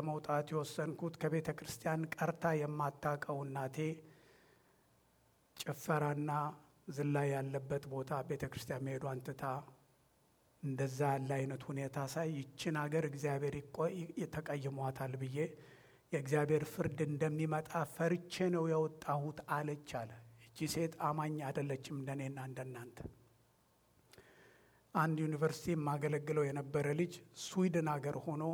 ለመውጣት የወሰንኩት ከቤተ ክርስቲያን ቀርታ የማታውቀው እናቴ ጭፈራና ዝላይ ያለበት ቦታ ቤተ ክርስቲያን መሄዷን ትታ እንደዛ ያለ አይነት ሁኔታ ሳይ ይችን ሀገር እግዚአብሔር ተቀይሟታል ብዬ የእግዚአብሔር ፍርድ እንደሚመጣ ፈርቼ ነው የወጣሁት አለች አለ። እቺ ሴት አማኝ አይደለችም እንደኔና እንደናንተ። አንድ ዩኒቨርሲቲ የማገለግለው የነበረ ልጅ ስዊድን ሀገር ሆኖ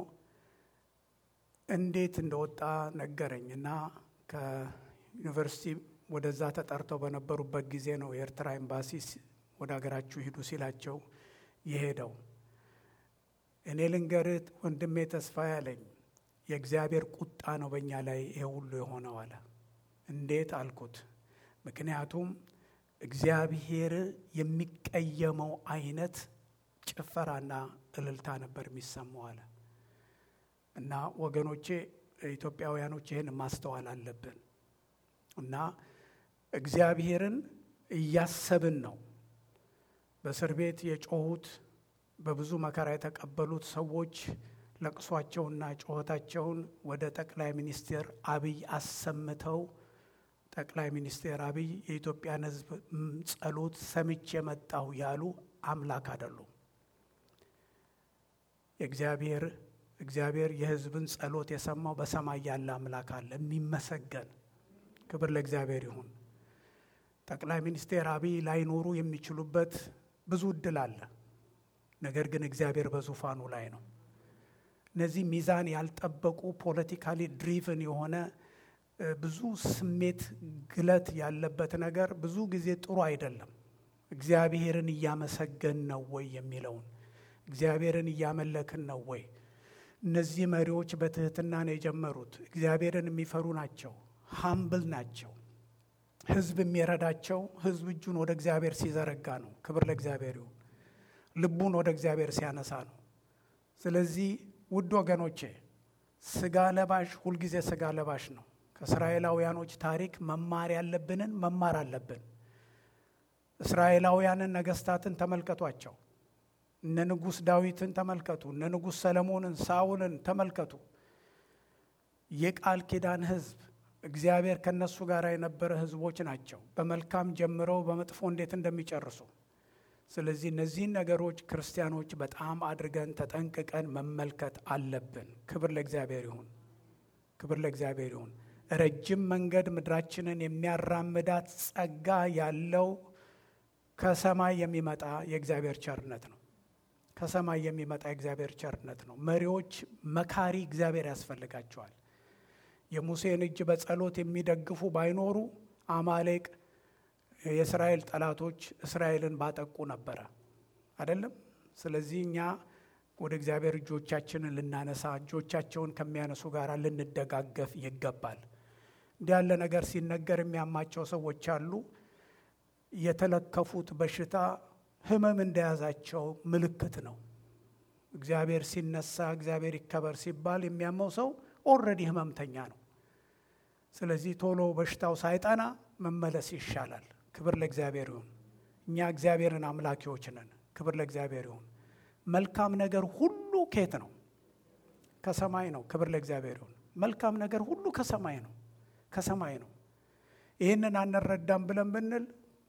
እንዴት እንደወጣ ነገረኝ እና ከዩኒቨርሲቲ ወደዛ ተጠርተው በነበሩበት ጊዜ ነው የኤርትራ ኤምባሲ ወደ ሀገራችሁ ሂዱ ሲላቸው የሄደው። እኔ ልንገርህ ወንድሜ ተስፋ ያለኝ የእግዚአብሔር ቁጣ ነው በእኛ ላይ ይሄ ሁሉ የሆነው አለ። እንዴት አልኩት። ምክንያቱም እግዚአብሔር የሚቀየመው አይነት ጭፈራና እልልታ ነበር የሚሰማው አለ። እና ወገኖቼ ኢትዮጵያውያኖች ይህን ማስተዋል አለብን። እና እግዚአብሔርን እያሰብን ነው። በእስር ቤት የጮሁት በብዙ መከራ የተቀበሉት ሰዎች ለቅሷቸውና ጩኸታቸውን ወደ ጠቅላይ ሚኒስትር አብይ አሰምተው ጠቅላይ ሚኒስትር አብይ የኢትዮጵያን ሕዝብ ጸሎት ሰምቼ መጣሁ ያሉ አምላክ አይደሉም። የእግዚአብሔር እግዚአብሔር የሕዝብን ጸሎት የሰማው በሰማይ ያለ አምላክ አለ የሚመሰገን። ክብር ለእግዚአብሔር ይሁን። ጠቅላይ ሚኒስትር አብይ ላይኖሩ የሚችሉበት ብዙ እድል አለ። ነገር ግን እግዚአብሔር በዙፋኑ ላይ ነው። እነዚህ ሚዛን ያልጠበቁ ፖለቲካሊ ድሪቭን የሆነ ብዙ ስሜት ግለት ያለበት ነገር ብዙ ጊዜ ጥሩ አይደለም። እግዚአብሔርን እያመሰገን ነው ወይ የሚለውን እግዚአብሔርን እያመለክን ነው ወይ? እነዚህ መሪዎች በትህትና ነው የጀመሩት። እግዚአብሔርን የሚፈሩ ናቸው። ሀምብል ናቸው። ህዝብ የሚረዳቸው ህዝብ እጁን ወደ እግዚአብሔር ሲዘረጋ ነው። ክብር ለእግዚአብሔር ይሁን። ልቡን ወደ እግዚአብሔር ሲያነሳ ነው። ስለዚህ ውድ ወገኖቼ ስጋ ለባሽ ሁልጊዜ ስጋ ለባሽ ነው። ከእስራኤላውያኖች ታሪክ መማር ያለብንን መማር አለብን። እስራኤላውያንን ነገስታትን ተመልከቷቸው። እነ ንጉሥ ዳዊትን ተመልከቱ። እነ ንጉሥ ሰለሞንን፣ ሳውልን ተመልከቱ። የቃል ኪዳን ህዝብ እግዚአብሔር ከነሱ ጋር የነበረ ህዝቦች ናቸው። በመልካም ጀምረው በመጥፎ እንዴት እንደሚጨርሱ። ስለዚህ እነዚህን ነገሮች ክርስቲያኖች በጣም አድርገን ተጠንቅቀን መመልከት አለብን። ክብር ለእግዚአብሔር ይሁን። ክብር ለእግዚአብሔር ይሁን። ረጅም መንገድ ምድራችንን የሚያራምዳት ጸጋ ያለው ከሰማይ የሚመጣ የእግዚአብሔር ቸርነት ነው። ከሰማይ የሚመጣ የእግዚአብሔር ቸርነት ነው። መሪዎች መካሪ እግዚአብሔር ያስፈልጋቸዋል። የሙሴን እጅ በጸሎት የሚደግፉ ባይኖሩ አማሌቅ የእስራኤል ጠላቶች እስራኤልን ባጠቁ ነበረ አይደለም። ስለዚህ እኛ ወደ እግዚአብሔር እጆቻችንን ልናነሳ እጆቻቸውን ከሚያነሱ ጋር ልንደጋገፍ ይገባል። እንዲህ ያለ ነገር ሲነገር የሚያማቸው ሰዎች አሉ። የተለከፉት በሽታ ህመም እንደያዛቸው ምልክት ነው። እግዚአብሔር ሲነሳ እግዚአብሔር ይከበር ሲባል የሚያመው ሰው ኦልሬዲ ህመምተኛ ነው። ስለዚህ ቶሎ በሽታው ሳይጠና መመለስ ይሻላል። ክብር ለእግዚአብሔር ይሁን። እኛ እግዚአብሔርን አምላኪዎች ነን። ክብር ለእግዚአብሔር ይሁን። መልካም ነገር ሁሉ ከየት ነው? ከሰማይ ነው። ክብር ለእግዚአብሔር ይሁን። መልካም ነገር ሁሉ ከሰማይ ነው፣ ከሰማይ ነው። ይህንን አንረዳም ብለን ብንል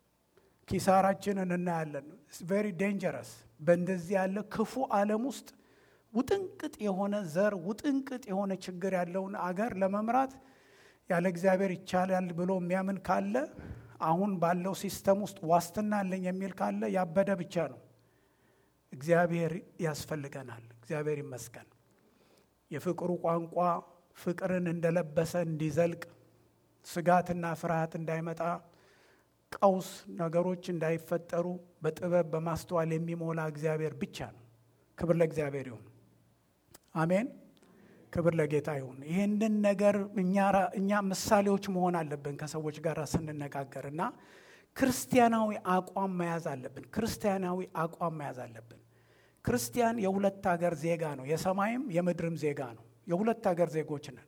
ኪሳራችንን እናያለን። ቬሪ ዴንጀረስ። በእንደዚህ ያለ ክፉ ዓለም ውስጥ ውጥንቅጥ የሆነ ዘር ውጥንቅጥ የሆነ ችግር ያለውን አገር ለመምራት ያለ እግዚአብሔር ይቻላል ብሎ የሚያምን ካለ አሁን ባለው ሲስተም ውስጥ ዋስትና አለኝ የሚል ካለ ያበደ ብቻ ነው። እግዚአብሔር ያስፈልገናል። እግዚአብሔር ይመስገን። የፍቅሩ ቋንቋ ፍቅርን እንደለበሰ እንዲዘልቅ ስጋትና ፍርሃት እንዳይመጣ ቀውስ ነገሮች እንዳይፈጠሩ በጥበብ በማስተዋል የሚሞላ እግዚአብሔር ብቻ ነው። ክብር ለእግዚአብሔር ይሁን። አሜን። ክብር ለጌታ ይሁን። ይህንን ነገር እኛ ምሳሌዎች መሆን አለብን ከሰዎች ጋር ስንነጋገር እና ክርስቲያናዊ አቋም መያዝ አለብን። ክርስቲያናዊ አቋም መያዝ አለብን። ክርስቲያን የሁለት ሀገር ዜጋ ነው። የሰማይም የምድርም ዜጋ ነው። የሁለት ሀገር ዜጎች ነን።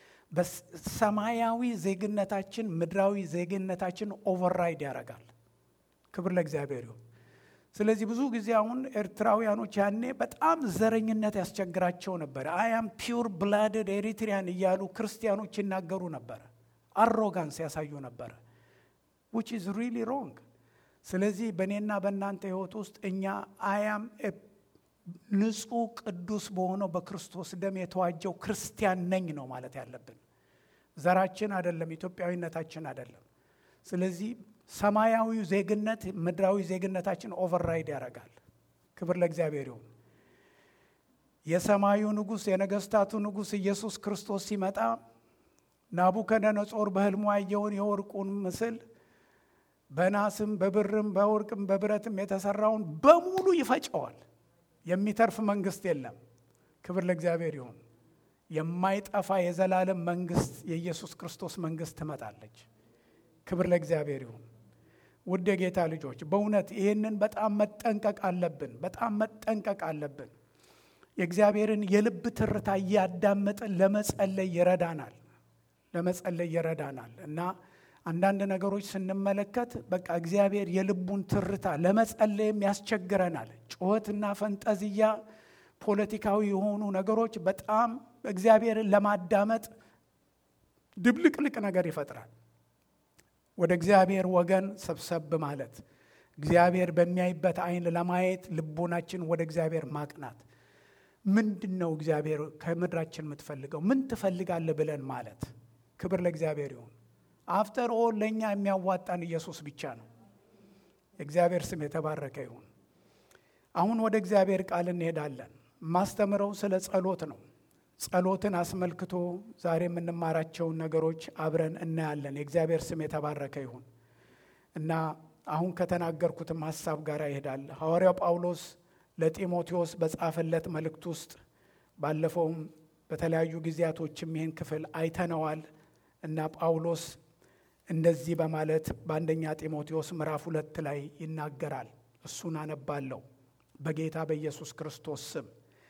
በሰማያዊ ዜግነታችን ምድራዊ ዜግነታችን ኦቨርራይድ ያደርጋል። ክብር ለእግዚአብሔር ይሁን። ስለዚህ ብዙ ጊዜ አሁን ኤርትራውያኖች ያኔ በጣም ዘረኝነት ያስቸግራቸው ነበር። አያም ፒውር ብላድድ ኤሪትሪያን እያሉ ክርስቲያኖች ይናገሩ ነበረ። አሮጋንስ ያሳዩ ነበረ ዊች ኢዝ ሪሊ ሮንግ። ስለዚህ በእኔና በእናንተ ህይወት ውስጥ እኛ አያም ንጹሕ ቅዱስ በሆነው በክርስቶስ ደም የተዋጀው ክርስቲያን ነኝ ነው ማለት ያለብን። ዘራችን አይደለም፣ ኢትዮጵያዊነታችን አይደለም። ስለዚህ ሰማያዊው ዜግነት ምድራዊ ዜግነታችን ኦቨርራይድ ያደርጋል። ክብር ለእግዚአብሔር ይሁን። የሰማዩ ንጉሥ የነገስታቱ ንጉሥ ኢየሱስ ክርስቶስ ሲመጣ ናቡከደነጾር በህልሙ ያየውን የወርቁን ምስል በናስም በብርም በወርቅም በብረትም የተሰራውን በሙሉ ይፈጨዋል። የሚተርፍ መንግስት የለም። ክብር ለእግዚአብሔር ይሁን። የማይጠፋ የዘላለም መንግስት የኢየሱስ ክርስቶስ መንግስት ትመጣለች። ክብር ለእግዚአብሔር ይሁን። ውድ የጌታ ልጆች በእውነት ይህንን በጣም መጠንቀቅ አለብን። በጣም መጠንቀቅ አለብን። የእግዚአብሔርን የልብ ትርታ እያዳመጥን ለመጸለይ ይረዳናል። ለመጸለይ ይረዳናል እና አንዳንድ ነገሮች ስንመለከት በቃ እግዚአብሔር የልቡን ትርታ ለመጸለይም ያስቸግረናል። ጩኸትና ፈንጠዝያ፣ ፖለቲካዊ የሆኑ ነገሮች በጣም እግዚአብሔርን ለማዳመጥ ድብልቅልቅ ነገር ይፈጥራል። ወደ እግዚአብሔር ወገን ሰብሰብ ማለት እግዚአብሔር በሚያይበት አይን ለማየት ልቦናችን ወደ እግዚአብሔር ማቅናት ምንድን ነው እግዚአብሔር ከምድራችን የምትፈልገው ምን ትፈልጋለህ ብለን ማለት ክብር ለእግዚአብሔር ይሁን አፍተር ኦል ለእኛ የሚያዋጣን ኢየሱስ ብቻ ነው የእግዚአብሔር ስም የተባረከ ይሁን አሁን ወደ እግዚአብሔር ቃል እንሄዳለን ማስተምረው ስለ ጸሎት ነው ጸሎትን አስመልክቶ ዛሬ የምንማራቸውን ነገሮች አብረን እናያለን የእግዚአብሔር ስም የተባረከ ይሁን እና አሁን ከተናገርኩትም ሀሳብ ጋር ይሄዳል ሐዋርያው ጳውሎስ ለጢሞቴዎስ በጻፈለት መልእክት ውስጥ ባለፈውም በተለያዩ ጊዜያቶችም ይህን ክፍል አይተነዋል እና ጳውሎስ እንደዚህ በማለት በአንደኛ ጢሞቴዎስ ምዕራፍ ሁለት ላይ ይናገራል እሱን አነባለሁ በጌታ በኢየሱስ ክርስቶስ ስም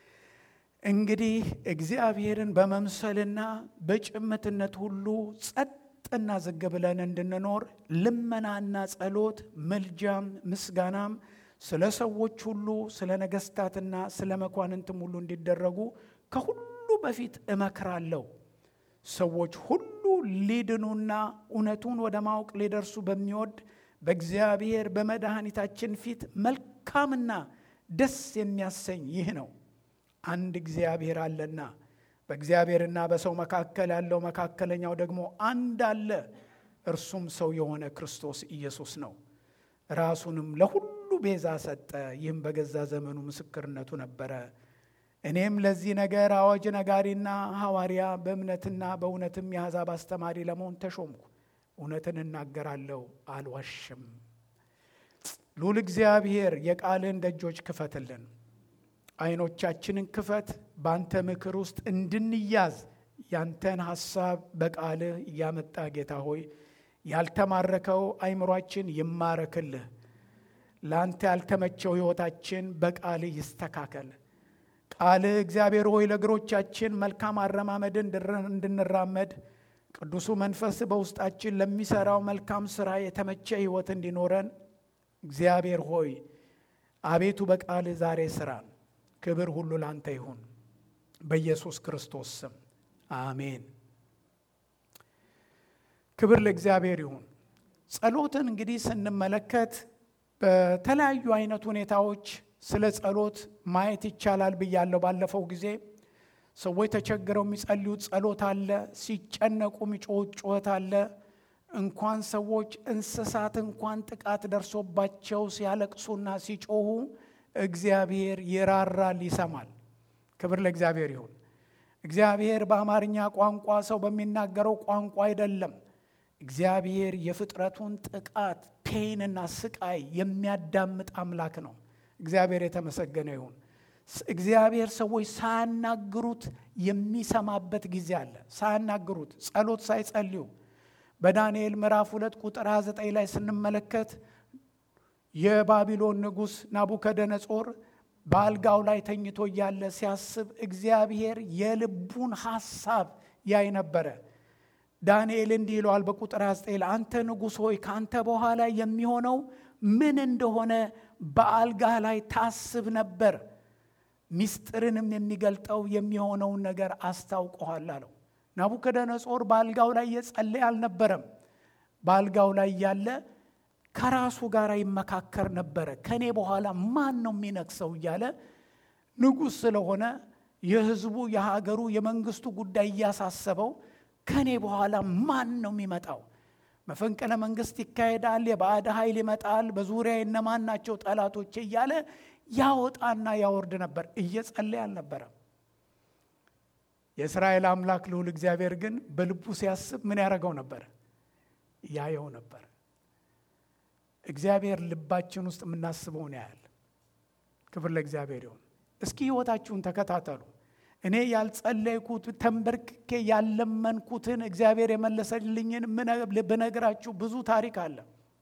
እንግዲህ እግዚአብሔርን በመምሰልና በጭምትነት ሁሉ ጸጥና ዝግ ብለን እንድንኖር ልመናና ጸሎት ምልጃም ምስጋናም ስለ ሰዎች ሁሉ ስለ ነገስታትና ስለ መኳንንትም ሁሉ እንዲደረጉ ከሁሉ በፊት እመክራለሁ ሰዎች ሁሉ ሊድኑና እውነቱን ወደ ማወቅ ሊደርሱ በሚወድ በእግዚአብሔር በመድኃኒታችን ፊት መልካምና ደስ የሚያሰኝ ይህ ነው አንድ እግዚአብሔር አለና በእግዚአብሔርና በሰው መካከል ያለው መካከለኛው ደግሞ አንድ አለ እርሱም ሰው የሆነ ክርስቶስ ኢየሱስ ነው ራሱንም ለሁሉ ቤዛ ሰጠ ይህም በገዛ ዘመኑ ምስክርነቱ ነበረ እኔም ለዚህ ነገር አዋጅ ነጋሪና ሐዋርያ በእምነትና በእውነትም የአሕዛብ አስተማሪ ለመሆን ተሾምኩ እውነትን እናገራለሁ አልዋሽም ሉል እግዚአብሔር የቃልን ደጆች ክፈትልን አይኖቻችንን ክፈት በአንተ ምክር ውስጥ እንድንያዝ ያንተን ሐሳብ በቃልህ እያመጣ ጌታ ሆይ ያልተማረከው አይምሯችን ይማረክልህ ለአንተ ያልተመቸው ሕይወታችን በቃልህ ይስተካከል ቃልህ እግዚአብሔር ሆይ ለእግሮቻችን መልካም አረማመድን እንድንራመድ ቅዱሱ መንፈስ በውስጣችን ለሚሰራው መልካም ሥራ የተመቸ ሕይወት እንዲኖረን እግዚአብሔር ሆይ አቤቱ በቃልህ ዛሬ ስራን ክብር ሁሉ ላንተ ይሁን በኢየሱስ ክርስቶስ ስም አሜን ክብር ለእግዚአብሔር ይሁን ጸሎትን እንግዲህ ስንመለከት በተለያዩ አይነት ሁኔታዎች ስለ ጸሎት ማየት ይቻላል ብያለሁ ባለፈው ጊዜ ሰዎች ተቸግረው የሚጸልዩት ጸሎት አለ ሲጨነቁ የሚጮሁት ጩኸት አለ እንኳን ሰዎች እንስሳት እንኳን ጥቃት ደርሶባቸው ሲያለቅሱና ሲጮሁ እግዚአብሔር ይራራል ይሰማል ክብር ለእግዚአብሔር ይሁን እግዚአብሔር በአማርኛ ቋንቋ ሰው በሚናገረው ቋንቋ አይደለም እግዚአብሔር የፍጥረቱን ጥቃት ፔንና ስቃይ የሚያዳምጥ አምላክ ነው እግዚአብሔር የተመሰገነ ይሁን እግዚአብሔር ሰዎች ሳያናግሩት የሚሰማበት ጊዜ አለ ሳያናግሩት ጸሎት ሳይጸልዩ በዳንኤል ምዕራፍ ሁለት ቁጥር 29 ላይ ስንመለከት የባቢሎን ንጉሥ ናቡከደነጾር በአልጋው ላይ ተኝቶ እያለ ሲያስብ እግዚአብሔር የልቡን ሐሳብ ያይ ነበረ ዳንኤል እንዲህ ይለዋል በቁጥር 29 አንተ ንጉሥ ሆይ ከአንተ በኋላ የሚሆነው ምን እንደሆነ በአልጋህ ላይ ታስብ ነበር። ሚስጥርንም የሚገልጠው የሚሆነውን ነገር አስታውቀኋል አለው። ናቡከደነጾር በአልጋው ላይ እየጸለየ አልነበረም። በአልጋው ላይ ያለ ከራሱ ጋር ይመካከር ነበረ። ከኔ በኋላ ማን ነው የሚነግሰው እያለ ንጉሥ ስለሆነ የሕዝቡ የሀገሩ የመንግስቱ ጉዳይ እያሳሰበው ከኔ በኋላ ማን ነው የሚመጣው? መፈንቅለ መንግስት ይካሄዳል፣ የባዕድ ኃይል ይመጣል፣ በዙሪያ እነማን ናቸው ጠላቶቼ እያለ ያወጣና ያወርድ ነበር። እየጸለየ አልነበረም። የእስራኤል አምላክ ልዑል እግዚአብሔር ግን በልቡ ሲያስብ ምን ያደረገው ነበር? ያየው ነበር። እግዚአብሔር ልባችን ውስጥ የምናስበውን ያያል። ክብር ለእግዚአብሔር ይሁን። እስኪ ህይወታችሁን ተከታተሉ። እኔ ያልጸለይኩት ተንበርክኬ ያለመንኩትን እግዚአብሔር የመለሰልኝን ብነግራችሁ ብዙ ታሪክ አለ።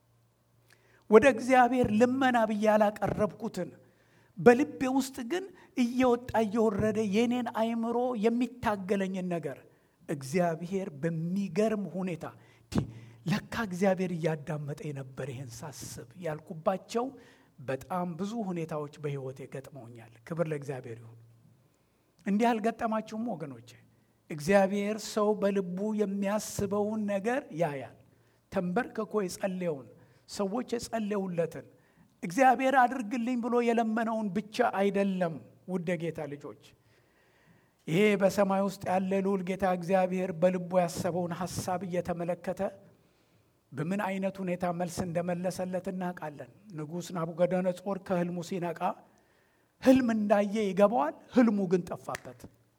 ወደ እግዚአብሔር ልመና ብዬ ያላቀረብኩትን በልቤ ውስጥ ግን እየወጣ እየወረደ የኔን አይምሮ የሚታገለኝን ነገር እግዚአብሔር በሚገርም ሁኔታ ለካ እግዚአብሔር እያዳመጠ የነበር ይህን ሳስብ ያልኩባቸው በጣም ብዙ ሁኔታዎች በህይወቴ ገጥመውኛል። ክብር ለእግዚአብሔር ይሁን። እንዲህ አልገጠማችሁም ወገኖቼ? እግዚአብሔር ሰው በልቡ የሚያስበውን ነገር ያያል። ተንበርክኮ የጸለየውን ሰዎች የጸለዩለትን እግዚአብሔር አድርግልኝ ብሎ የለመነውን ብቻ አይደለም። ውድ ጌታ ልጆች ይሄ በሰማይ ውስጥ ያለ ልዑል ጌታ እግዚአብሔር በልቡ ያሰበውን ሐሳብ እየተመለከተ በምን አይነት ሁኔታ መልስ እንደመለሰለት እናውቃለን። ንጉሥ ናቡከደነጾር ከህልሙ ሲነቃ ህልም እንዳየ ይገባዋል። ህልሙ ግን ጠፋበት።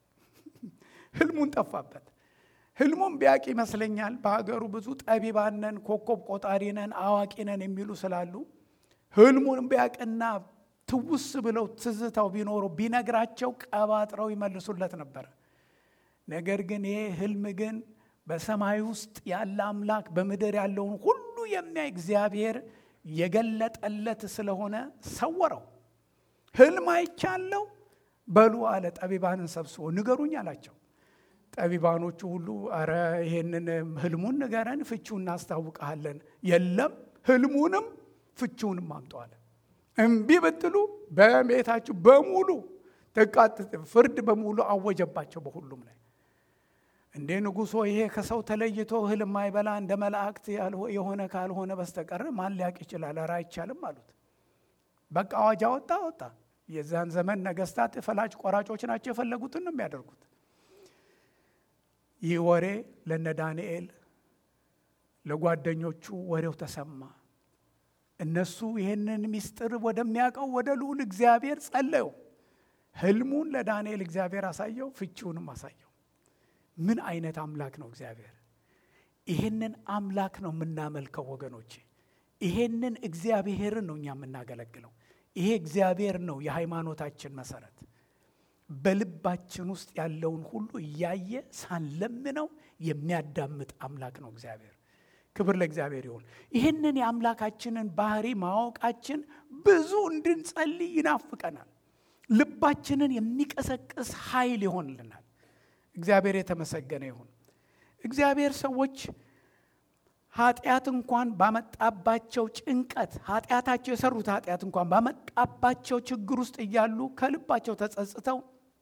ህልሙን ጠፋበት። ህልሙን ቢያቅ ይመስለኛል በሀገሩ ብዙ ጠቢባን ነን፣ ኮከብ ቆጣሪ ነን፣ አዋቂ ነን የሚሉ ስላሉ ህልሙን ቢያቅና ትውስ ብለው ትዝታው ቢኖሩ ቢነግራቸው ቀባጥረው ይመልሱለት ነበር። ነገር ግን ይሄ ህልም ግን በሰማይ ውስጥ ያለ አምላክ በምድር ያለውን ሁሉ የሚያይ እግዚአብሔር የገለጠለት ስለሆነ ሰወረው። ህልም አይቻለው በሉ አለ። ጠቢባንን ሰብስቦ ንገሩኝ አላቸው። ጠቢባኖቹ ሁሉ አረ ይሄንን ህልሙን ንገረን፣ ፍቺውን እናስታውቀሃለን። የለም ህልሙንም ፍቺውንም አምጠዋለ። እምቢ ብትሉ በቤታችሁ በሙሉ ጥቃት፣ ፍርድ በሙሉ አወጀባቸው በሁሉም ላይ እንዴ ንጉሶ ይሄ ከሰው ተለይቶ እህል የማይበላ እንደ መላእክት የሆነ ካልሆነ በስተቀር ማን ሊያውቅ ይችላል? ኧረ አይቻልም አሉት። በቃ አዋጅ አወጣ ወጣ። የዛን ዘመን ነገስታት ፈላጭ ቆራጮች ናቸው፣ የፈለጉትን ነው የሚያደርጉት። ይህ ወሬ ለነ ዳንኤል ለጓደኞቹ ወሬው ተሰማ። እነሱ ይህንን ምስጢር ወደሚያውቀው ወደ ልዑል እግዚአብሔር ጸለዩ። ህልሙን ለዳንኤል እግዚአብሔር አሳየው፣ ፍቺውንም አሳየው። ምን አይነት አምላክ ነው እግዚአብሔር! ይሄንን አምላክ ነው የምናመልከው ወገኖቼ። ይሄንን እግዚአብሔርን ነው እኛ የምናገለግለው። ይሄ እግዚአብሔር ነው የሃይማኖታችን መሰረት። በልባችን ውስጥ ያለውን ሁሉ እያየ ሳንለምነው የሚያዳምጥ አምላክ ነው እግዚአብሔር። ክብር ለእግዚአብሔር ይሁን። ይህንን የአምላካችንን ባህሪ ማወቃችን ብዙ እንድንጸልይ ይናፍቀናል። ልባችንን የሚቀሰቅስ ኃይል ይሆንልናል። እግዚአብሔር የተመሰገነ ይሁን። እግዚአብሔር ሰዎች ኃጢአት እንኳን ባመጣባቸው ጭንቀት ኃጢአታቸው የሰሩት ኃጢአት እንኳን ባመጣባቸው ችግር ውስጥ እያሉ ከልባቸው ተጸጽተው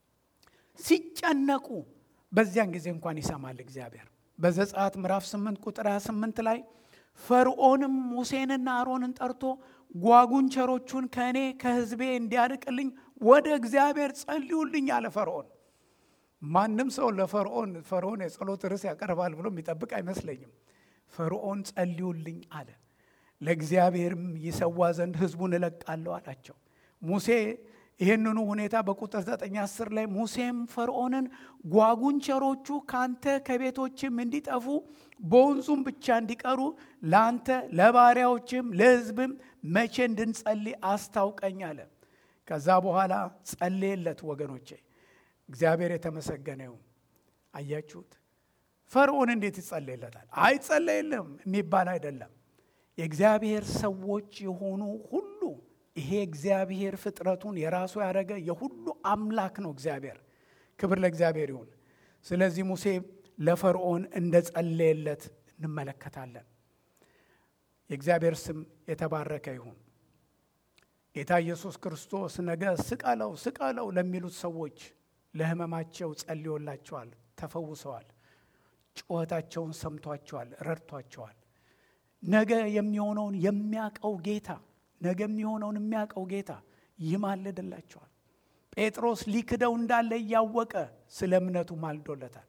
ሲጨነቁ በዚያን ጊዜ እንኳን ይሰማል እግዚአብሔር። በዘጸአት ምዕራፍ 8 ቁጥር 28 ላይ ፈርዖንም ሙሴንና አሮንን ጠርቶ ጓጉንቸሮቹን ከእኔ ከሕዝቤ እንዲያርቅልኝ ወደ እግዚአብሔር ጸልዩልኝ አለ ፈርዖን። ማንም ሰው ለፈርዖን ፈርዖን የጸሎት ርዕስ ያቀርባል ብሎ የሚጠብቅ አይመስለኝም። ፈርዖን ጸልዩልኝ አለ። ለእግዚአብሔርም ይሰዋ ዘንድ ሕዝቡን እለቃለሁ አላቸው። ሙሴ ይህንኑ ሁኔታ በቁጥር ዘጠኝ አስር ላይ ሙሴም ፈርዖንን ጓጉንቸሮቹ ካንተ ከቤቶችም እንዲጠፉ በወንዙም ብቻ እንዲቀሩ ለአንተ ለባሪያዎችም ለሕዝብም መቼ እንድንጸልይ አስታውቀኝ አለ። ከዛ በኋላ ጸለየለት። ወገኖቼ እግዚአብሔር የተመሰገነ ይሁን። አያችሁት? ፈርዖን እንዴት ይጸለይለታል? አይጸለይልም የሚባል አይደለም። የእግዚአብሔር ሰዎች የሆኑ ሁሉ ይሄ እግዚአብሔር ፍጥረቱን የራሱ ያደረገ የሁሉ አምላክ ነው እግዚአብሔር። ክብር ለእግዚአብሔር ይሁን። ስለዚህ ሙሴ ለፈርዖን እንደ ጸለየለት እንመለከታለን። የእግዚአብሔር ስም የተባረከ ይሁን። ጌታ ኢየሱስ ክርስቶስ ነገ ስቀለው ስቀለው ለሚሉት ሰዎች ለሕመማቸው ጸልዮላቸዋል፣ ተፈውሰዋል። ጩኸታቸውን ሰምቷቸዋል፣ ረድቷቸዋል። ነገ የሚሆነውን የሚያቀው ጌታ ነገ የሚሆነውን የሚያቀው ጌታ ይማልድላቸዋል። ጴጥሮስ ሊክደው እንዳለ እያወቀ ስለ እምነቱ ማልዶለታል።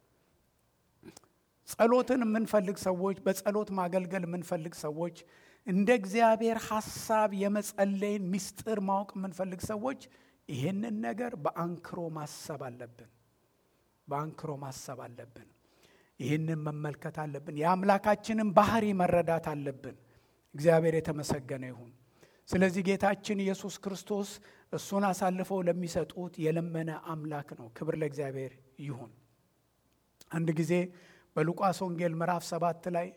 ጸሎትን የምንፈልግ ሰዎች፣ በጸሎት ማገልገል የምንፈልግ ሰዎች፣ እንደ እግዚአብሔር ሐሳብ የመጸለይን ምስጢር ማወቅ የምንፈልግ ሰዎች ይህንን ነገር በአንክሮ ማሰብ አለብን። በአንክሮ ማሰብ አለብን። ይህንን መመልከት አለብን። የአምላካችንን ባህሪ መረዳት አለብን። እግዚአብሔር የተመሰገነ ይሁን። ስለዚህ ጌታችን ኢየሱስ ክርስቶስ እሱን አሳልፈው ለሚሰጡት የለመነ አምላክ ነው። ክብር ለእግዚአብሔር ይሁን። አንድ ጊዜ በሉቃስ ወንጌል ምዕራፍ ሰባት ላይ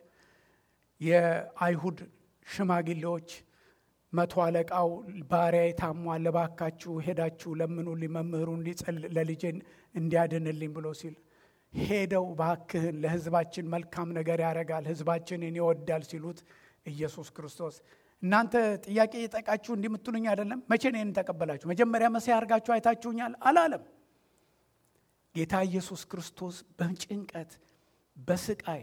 የአይሁድ ሽማግሌዎች መቶ አለቃው ባሪያዬ ታሟል፣ እባካችሁ ሄዳችሁ ለምኑልኝ፣ መምህሩን ለልጄን እንዲያድንልኝ ብሎ ሲል ሄደው ባክህን ለሕዝባችን መልካም ነገር ያደርጋል፣ ሕዝባችንን ይወዳል ሲሉት ኢየሱስ ክርስቶስ እናንተ ጥያቄ የጠቃችሁ እንዲህ የምትሉኝ አይደለም። መቼ ነው ይህን ተቀበላችሁ? መጀመሪያ መሲህ አድርጋችሁ አይታችሁኛል አላለም። ጌታ ኢየሱስ ክርስቶስ በጭንቀት በስቃይ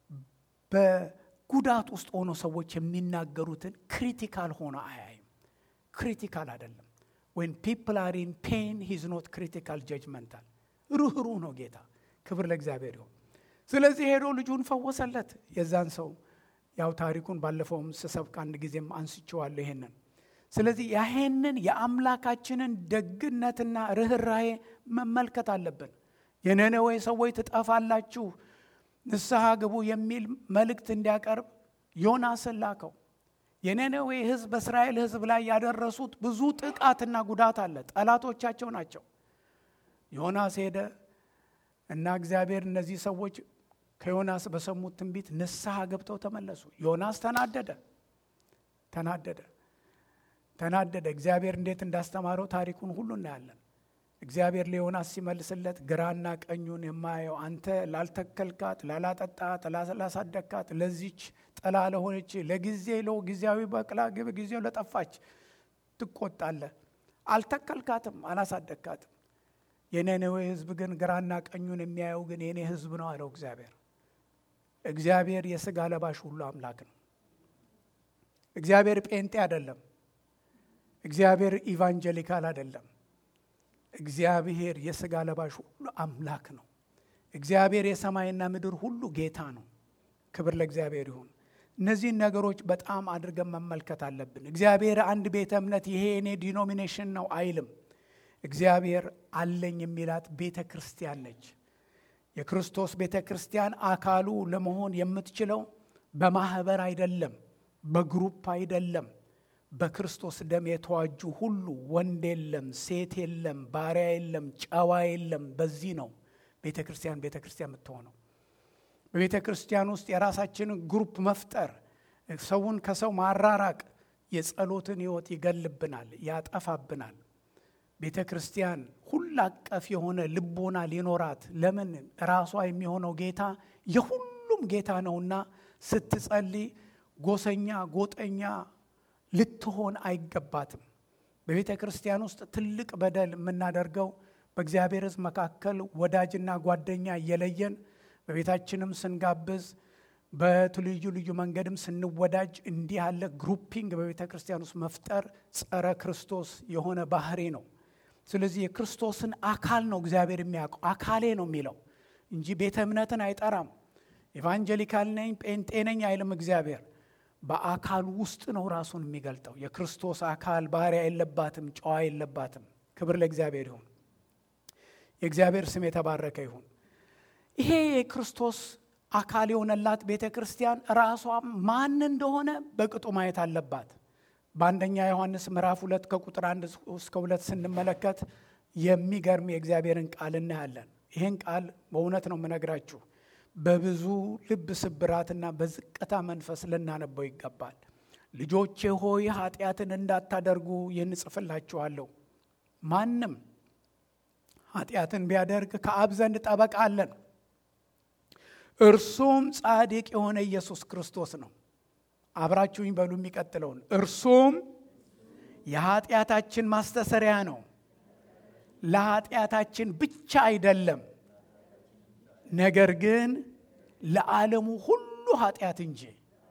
በጉዳት ውስጥ ሆኖ ሰዎች የሚናገሩትን ክሪቲካል ሆኖ አያይም። ክሪቲካል አይደለም። ወይን ፒፕል አር ኢን ፔን ሂዝ ኖት ክሪቲካል ጀጅመንታል። ሩህሩህ ነው ጌታ። ክብር ለእግዚአብሔር ይሁን። ስለዚህ ሄዶ ልጁን ፈወሰለት የዛን ሰው ያው ታሪኩን ባለፈውም ስሰብክ አንድ ጊዜም አንስቼዋለሁ ይሄንን። ስለዚህ ያሄንን የአምላካችንን ደግነትና ርኅራሄ መመልከት አለብን። የነነዌ ሰዎች ትጠፋላችሁ፣ ንስሐ ግቡ የሚል መልእክት እንዲያቀርብ ዮናስን ላከው። የነነዌ ሕዝብ በእስራኤል ሕዝብ ላይ ያደረሱት ብዙ ጥቃትና ጉዳት አለ። ጠላቶቻቸው ናቸው። ዮናስ ሄደ እና እግዚአብሔር እነዚህ ሰዎች ከዮናስ በሰሙት ትንቢት ንስሐ ገብተው ተመለሱ። ዮናስ ተናደደ ተናደደ ተናደደ። እግዚአብሔር እንዴት እንዳስተማረው ታሪኩን ሁሉ እናያለን። እግዚአብሔር ለዮናስ ሲመልስለት ግራና ቀኙን የማየው አንተ ላልተከልካት፣ ላላጠጣት፣ ላላሳደግካት ለዚች ጥላ ለሆነች ለጊዜ ለው ጊዜያዊ በቅላ ግብ ጊዜው ለጠፋች ትቆጣለህ። አልተከልካትም፣ አላሳደግካትም። የነነዌ ሕዝብ ግን ግራና ቀኙን የሚያየው ግን የኔ ሕዝብ ነው አለው እግዚአብሔር። እግዚአብሔር የሥጋ ለባሽ ሁሉ አምላክ ነው። እግዚአብሔር ጴንጤ አይደለም። እግዚአብሔር ኢቫንጀሊካል አይደለም። እግዚአብሔር የሥጋ ለባሽ ሁሉ አምላክ ነው። እግዚአብሔር የሰማይና ምድር ሁሉ ጌታ ነው። ክብር ለእግዚአብሔር ይሁን። እነዚህን ነገሮች በጣም አድርገን መመልከት አለብን። እግዚአብሔር አንድ ቤተ እምነት ይሄ የኔ ዲኖሚኔሽን ነው አይልም። እግዚአብሔር አለኝ የሚላት ቤተ ክርስቲያን ነች። የክርስቶስ ቤተ ክርስቲያን አካሉ ለመሆን የምትችለው በማህበር አይደለም፣ በግሩፕ አይደለም። በክርስቶስ ደም የተዋጁ ሁሉ ወንድ የለም፣ ሴት የለም፣ ባሪያ የለም፣ ጨዋ የለም። በዚህ ነው ቤተ ክርስቲያን ቤተ ክርስቲያን የምትሆነው። በቤተ ክርስቲያን ውስጥ የራሳችንን ግሩፕ መፍጠር፣ ሰውን ከሰው ማራራቅ የጸሎትን ሕይወት ይገልብናል፣ ያጠፋብናል። ቤተ ክርስቲያን ሁሉ አቀፍ የሆነ ልቦና ሊኖራት ለምን ራሷ የሚሆነው ጌታ የሁሉም ጌታ ነውና ስትጸልይ ጎሰኛ ጎጠኛ ልትሆን አይገባትም። በቤተ ክርስቲያን ውስጥ ትልቅ በደል የምናደርገው በእግዚአብሔር ሕዝብ መካከል ወዳጅና ጓደኛ እየለየን በቤታችንም ስንጋብዝ በልዩ ልዩ መንገድም ስንወዳጅ እንዲህ ያለ ግሩፒንግ በቤተ ክርስቲያን ውስጥ መፍጠር ጸረ ክርስቶስ የሆነ ባህሪ ነው። ስለዚህ የክርስቶስን አካል ነው እግዚአብሔር የሚያውቀው። አካሌ ነው የሚለው እንጂ ቤተ እምነትን አይጠራም። ኤቫንጀሊካል ነኝ ጴንጤ ነኝ አይልም እግዚአብሔር። በአካሉ ውስጥ ነው ራሱን የሚገልጠው። የክርስቶስ አካል ባሪያ የለባትም፣ ጨዋ የለባትም። ክብር ለእግዚአብሔር ይሁን። የእግዚአብሔር ስም የተባረከ ይሁን። ይሄ የክርስቶስ አካል የሆነላት ቤተ ክርስቲያን ራሷ ማን እንደሆነ በቅጡ ማየት አለባት። በአንደኛ ዮሐንስ ምዕራፍ ሁለት ከቁጥር አንድ እስከ ሁለት ስንመለከት የሚገርም የእግዚአብሔርን ቃል እናያለን። ይህን ቃል በእውነት ነው የምነግራችሁ በብዙ ልብ ስብራትና በዝቅታ መንፈስ ልናነበው ይገባል። ልጆቼ ሆይ ኃጢአትን እንዳታደርጉ ይህን እጽፍላችኋለሁ። ማንም ኃጢአትን ቢያደርግ ከአብ ዘንድ ጠበቃ አለን፣ እርሱም ጻድቅ የሆነ ኢየሱስ ክርስቶስ ነው። አብራችሁኝ በሉ የሚቀጥለውን እርሱም የኃጢአታችን ማስተሰሪያ ነው ለኃጢአታችን ብቻ አይደለም ነገር ግን ለዓለሙ ሁሉ ኃጢአት እንጂ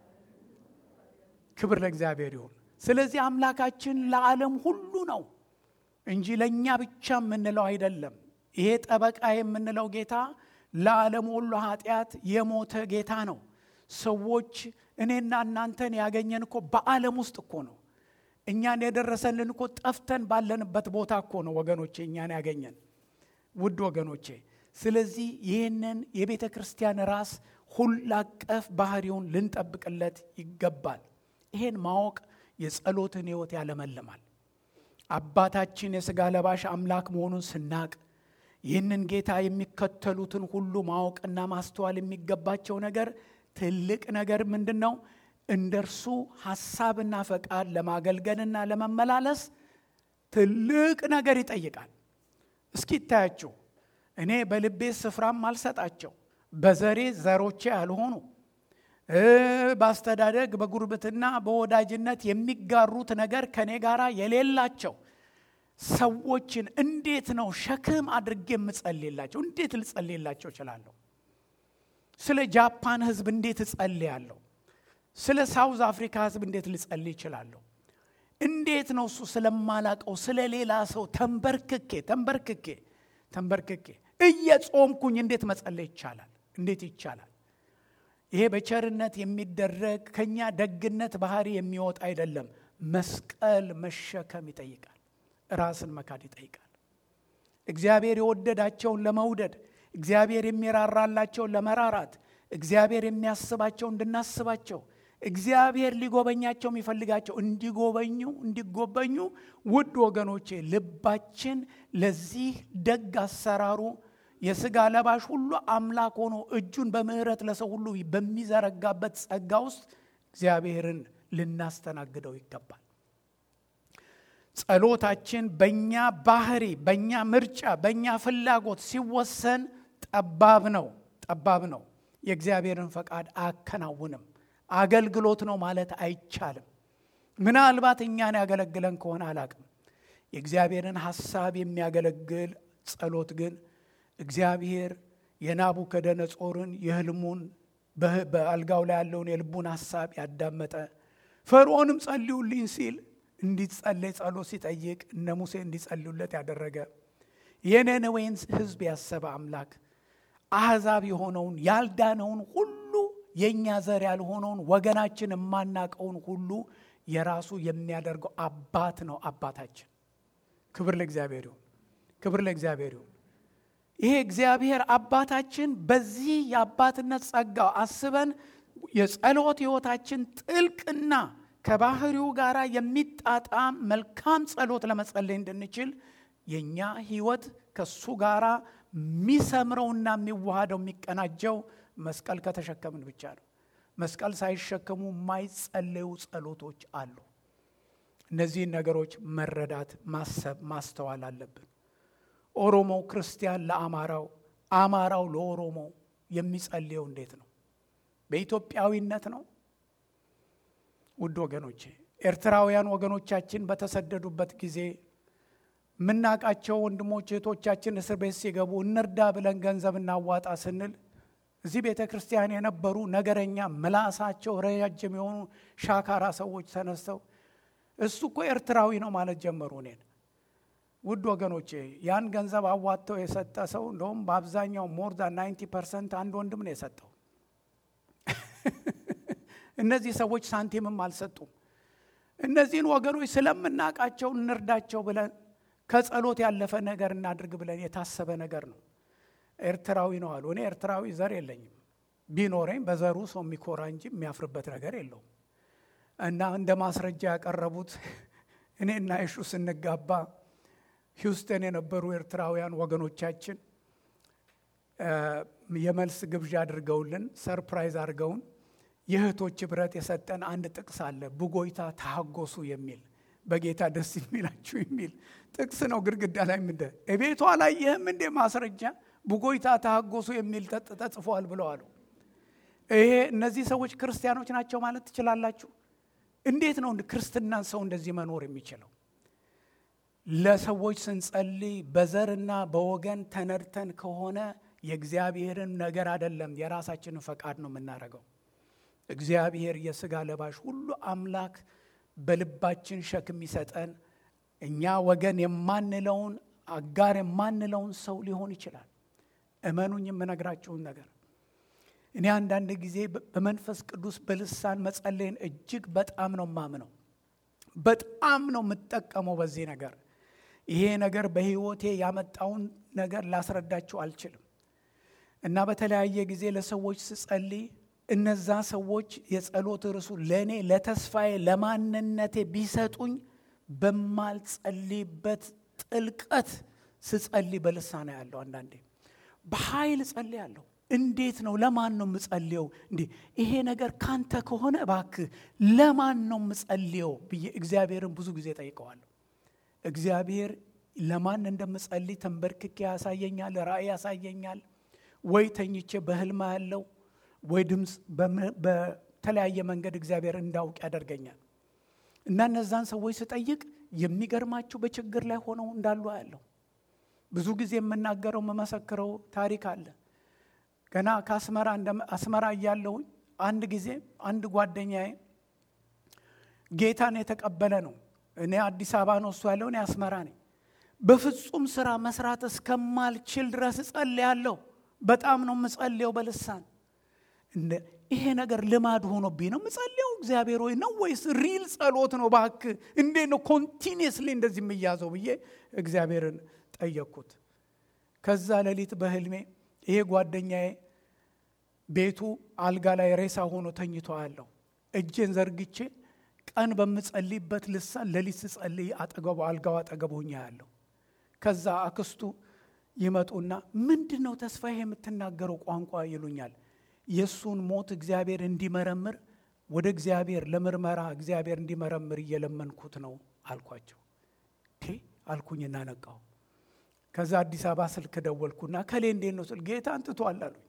ክብር ለእግዚአብሔር ይሁን ስለዚህ አምላካችን ለዓለም ሁሉ ነው እንጂ ለእኛ ብቻ የምንለው አይደለም ይሄ ጠበቃ የምንለው ጌታ ለዓለም ሁሉ ኃጢአት የሞተ ጌታ ነው ሰዎች እኔና እናንተን ያገኘን እኮ በዓለም ውስጥ እኮ ነው እኛን የደረሰልን እኮ ጠፍተን ባለንበት ቦታ እኮ ነው ወገኖቼ እኛን ያገኘን ውድ ወገኖቼ ስለዚህ ይህንን የቤተ ክርስቲያን ራስ ሁላቀፍ ባህሪውን ልንጠብቅለት ይገባል ይሄን ማወቅ የጸሎትን ህይወት ያለመልማል አባታችን የሥጋ ለባሽ አምላክ መሆኑን ስናቅ ይህንን ጌታ የሚከተሉትን ሁሉ ማወቅና ማስተዋል የሚገባቸው ነገር ትልቅ ነገር ምንድን ነው እንደ እርሱ ሐሳብና ፈቃድ ለማገልገልና ለመመላለስ ትልቅ ነገር ይጠይቃል እስኪ ይታያችሁ እኔ በልቤ ስፍራም አልሰጣቸው በዘሬ ዘሮቼ ያልሆኑ በአስተዳደግ በጉርብትና በወዳጅነት የሚጋሩት ነገር ከኔ ጋር የሌላቸው ሰዎችን እንዴት ነው ሸክም አድርጌ የምጸልላቸው እንዴት ልጸልላቸው እችላለሁ ስለ ጃፓን ህዝብ እንዴት እጸልያለሁ ስለ ሳውዝ አፍሪካ ህዝብ እንዴት ልጸልይ ይችላለሁ እንዴት ነው እሱ ስለማላቀው ስለ ሌላ ሰው ተንበርክኬ ተንበርክኬ ተንበርክኬ እየጾምኩኝ እንዴት መጸለይ ይቻላል እንዴት ይቻላል ይሄ በቸርነት የሚደረግ ከኛ ደግነት ባህሪ የሚወጣ አይደለም መስቀል መሸከም ይጠይቃል ራስን መካድ ይጠይቃል እግዚአብሔር የወደዳቸውን ለመውደድ እግዚአብሔር የሚራራላቸውን ለመራራት እግዚአብሔር የሚያስባቸው እንድናስባቸው እግዚአብሔር ሊጎበኛቸው የሚፈልጋቸው እንዲጎበኙ እንዲጎበኙ ውድ ወገኖቼ ልባችን ለዚህ ደግ አሰራሩ የስጋ ለባሽ ሁሉ አምላክ ሆኖ እጁን በምህረት ለሰው ሁሉ በሚዘረጋበት ጸጋ ውስጥ እግዚአብሔርን ልናስተናግደው ይገባል ጸሎታችን በእኛ ባህሪ በእኛ ምርጫ በእኛ ፍላጎት ሲወሰን ጠባብ ነው ጠባብ ነው የእግዚአብሔርን ፈቃድ አያከናውንም አገልግሎት ነው ማለት አይቻልም ምናልባት እኛን ያገለግለን ከሆነ አላቅም የእግዚአብሔርን ሐሳብ የሚያገለግል ጸሎት ግን እግዚአብሔር የናቡከደነጾርን የህልሙን በአልጋው ላይ ያለውን የልቡን ሐሳብ ያዳመጠ ፈርዖንም ጸልዩልኝ ሲል እንዲጸለይ ጸሎት ሲጠይቅ እነ ሙሴ እንዲጸልዩለት ያደረገ የነነዌን ህዝብ ያሰበ አምላክ አሕዛብ የሆነውን ያልዳነውን ሁሉ የእኛ ዘር ያልሆነውን ወገናችን የማናቀውን ሁሉ የራሱ የሚያደርገው አባት ነው አባታችን ክብር ለእግዚአብሔር ይሁን ክብር ለእግዚአብሔር ይሁን ይሄ እግዚአብሔር አባታችን በዚህ የአባትነት ጸጋው አስበን የጸሎት ህይወታችን ጥልቅና ከባህሪው ጋር የሚጣጣም መልካም ጸሎት ለመጸለይ እንድንችል የእኛ ህይወት ከሱ ጋር የሚሰምረውና የሚዋሃደው የሚቀናጀው መስቀል ከተሸከምን ብቻ ነው መስቀል ሳይሸከሙ የማይጸለዩ ጸሎቶች አሉ እነዚህን ነገሮች መረዳት ማሰብ ማስተዋል አለብን ኦሮሞ ክርስቲያን ለአማራው አማራው ለኦሮሞ የሚጸልየው እንዴት ነው በኢትዮጵያዊነት ነው ውድ ወገኖቼ ኤርትራውያን ወገኖቻችን በተሰደዱበት ጊዜ የምናውቃቸው ወንድሞች እህቶቻችን እስር ቤት ሲገቡ እንርዳ ብለን ገንዘብ እናዋጣ ስንል እዚህ ቤተ ክርስቲያን የነበሩ ነገረኛ ምላሳቸው ረጃጅም የሆኑ ሻካራ ሰዎች ተነስተው እሱ እኮ ኤርትራዊ ነው ማለት ጀመሩ እኔን ውድ ወገኖቼ ያን ገንዘብ አዋጥተው የሰጠ ሰው እንደውም በአብዛኛው ሞር ዛን 90 ፐርሰንት አንድ ወንድም ነው የሰጠው እነዚህ ሰዎች ሳንቲምም አልሰጡም እነዚህን ወገኖች ስለምናውቃቸው እንርዳቸው ብለን ከጸሎት ያለፈ ነገር እናድርግ ብለን የታሰበ ነገር ነው ኤርትራዊ ነው አሉ እኔ ኤርትራዊ ዘር የለኝም ቢኖረኝ በዘሩ ሰው የሚኮራ እንጂ የሚያፍርበት ነገር የለውም እና እንደ ማስረጃ ያቀረቡት እኔና ይሹ ስንጋባ ሂውስተን የነበሩ ኤርትራውያን ወገኖቻችን የመልስ ግብዣ አድርገውልን ሰርፕራይዝ አድርገውን የእህቶች ህብረት የሰጠን አንድ ጥቅስ አለ ብጎይታ ታጎሱ የሚል በጌታ ደስ የሚላችሁ የሚል ጥቅስ ነው ግድግዳ ላይ ምንደ እቤቷ ላይ ይህም እንዴ ማስረጃ ብጎይታ ታጎሱ የሚል ተጽፏል ብለዋሉ ይሄ እነዚህ ሰዎች ክርስቲያኖች ናቸው ማለት ትችላላችሁ? እንዴት ነው ክርስትናን ሰው እንደዚህ መኖር የሚችለው? ለሰዎች ስንጸልይ በዘርና በወገን ተነድተን ከሆነ የእግዚአብሔርን ነገር አይደለም የራሳችንን ፈቃድ ነው የምናደርገው። እግዚአብሔር የሥጋ ለባሽ ሁሉ አምላክ በልባችን ሸክም ይሰጠን እኛ ወገን የማንለውን አጋር የማንለውን ሰው ሊሆን ይችላል። እመኑኝ የምነግራችሁን ነገር እኔ አንዳንድ ጊዜ በመንፈስ ቅዱስ በልሳን መጸለይን እጅግ በጣም ነው ማምነው። በጣም ነው የምጠቀመው በዚህ ነገር። ይሄ ነገር በሕይወቴ ያመጣውን ነገር ላስረዳችሁ አልችልም። እና በተለያየ ጊዜ ለሰዎች ስጸልይ እነዛ ሰዎች የጸሎት ርሱ ለእኔ ለተስፋዬ ለማንነቴ ቢሰጡኝ በማልጸልይበት ጥልቀት ስጸልይ በልሳና ያለው አንዳንዴ በኃይል ጸልያለሁ። እንዴት ነው? ለማን ነው የምጸልየው? እንዴ ይሄ ነገር ካንተ ከሆነ እባክህ ለማን ነው የምጸልየው ብዬ እግዚአብሔርን ብዙ ጊዜ ጠይቀዋለሁ። እግዚአብሔር ለማን እንደምጸልይ ተንበርክኬ ያሳየኛል፣ ራእይ ያሳየኛል። ወይ ተኝቼ በህልማ ያለው ወይ ድምፅ በተለያየ መንገድ እግዚአብሔር እንዳውቅ ያደርገኛል። እና እነዛን ሰዎች ስጠይቅ የሚገርማቸው በችግር ላይ ሆነው እንዳሉ ያለው ብዙ ጊዜ የምናገረው የምመሰክረው ታሪክ አለ። ገና ከአስመራ አስመራ እያለሁ አንድ ጊዜ አንድ ጓደኛዬ ጌታን የተቀበለ ነው። እኔ አዲስ አበባ ነው እሱ ያለው፣ እኔ አስመራ ነኝ። በፍጹም ስራ መስራት እስከማልችል ድረስ እጸልያለሁ። በጣም ነው የምጸልየው በልሳን ይሄ ነገር ልማድ ሆኖብኝ ነው ምጸልየው። እግዚአብሔር ሆይ ነው ወይስ ሪል ጸሎት ነው? እባክህ እንዴት ነው ኮንቲኒየስሊ እንደዚህ የምያዘው ብዬ እግዚአብሔርን ጠየቅኩት። ከዛ ሌሊት በህልሜ ይሄ ጓደኛዬ ቤቱ አልጋ ላይ ሬሳ ሆኖ ተኝቶ አለው። እጄን ዘርግቼ ቀን በምጸልይበት ልሳን ሌሊት ስጸልይ አጠገቡ አልጋው አጠገብ ሆኜ ያለው። ከዛ አክስቱ ይመጡና ምንድን ነው ተስፋዬ የምትናገረው ቋንቋ ይሉኛል። የእሱን ሞት እግዚአብሔር እንዲመረምር ወደ እግዚአብሔር ለምርመራ እግዚአብሔር እንዲመረምር እየለመንኩት ነው አልኳቸው። ቴ አልኩኝና ነቃው። ከዛ አዲስ አበባ ስልክ ደወልኩና ከሌ እንዴት ነው ስል ጌታ አንጥቷል አሉኝ።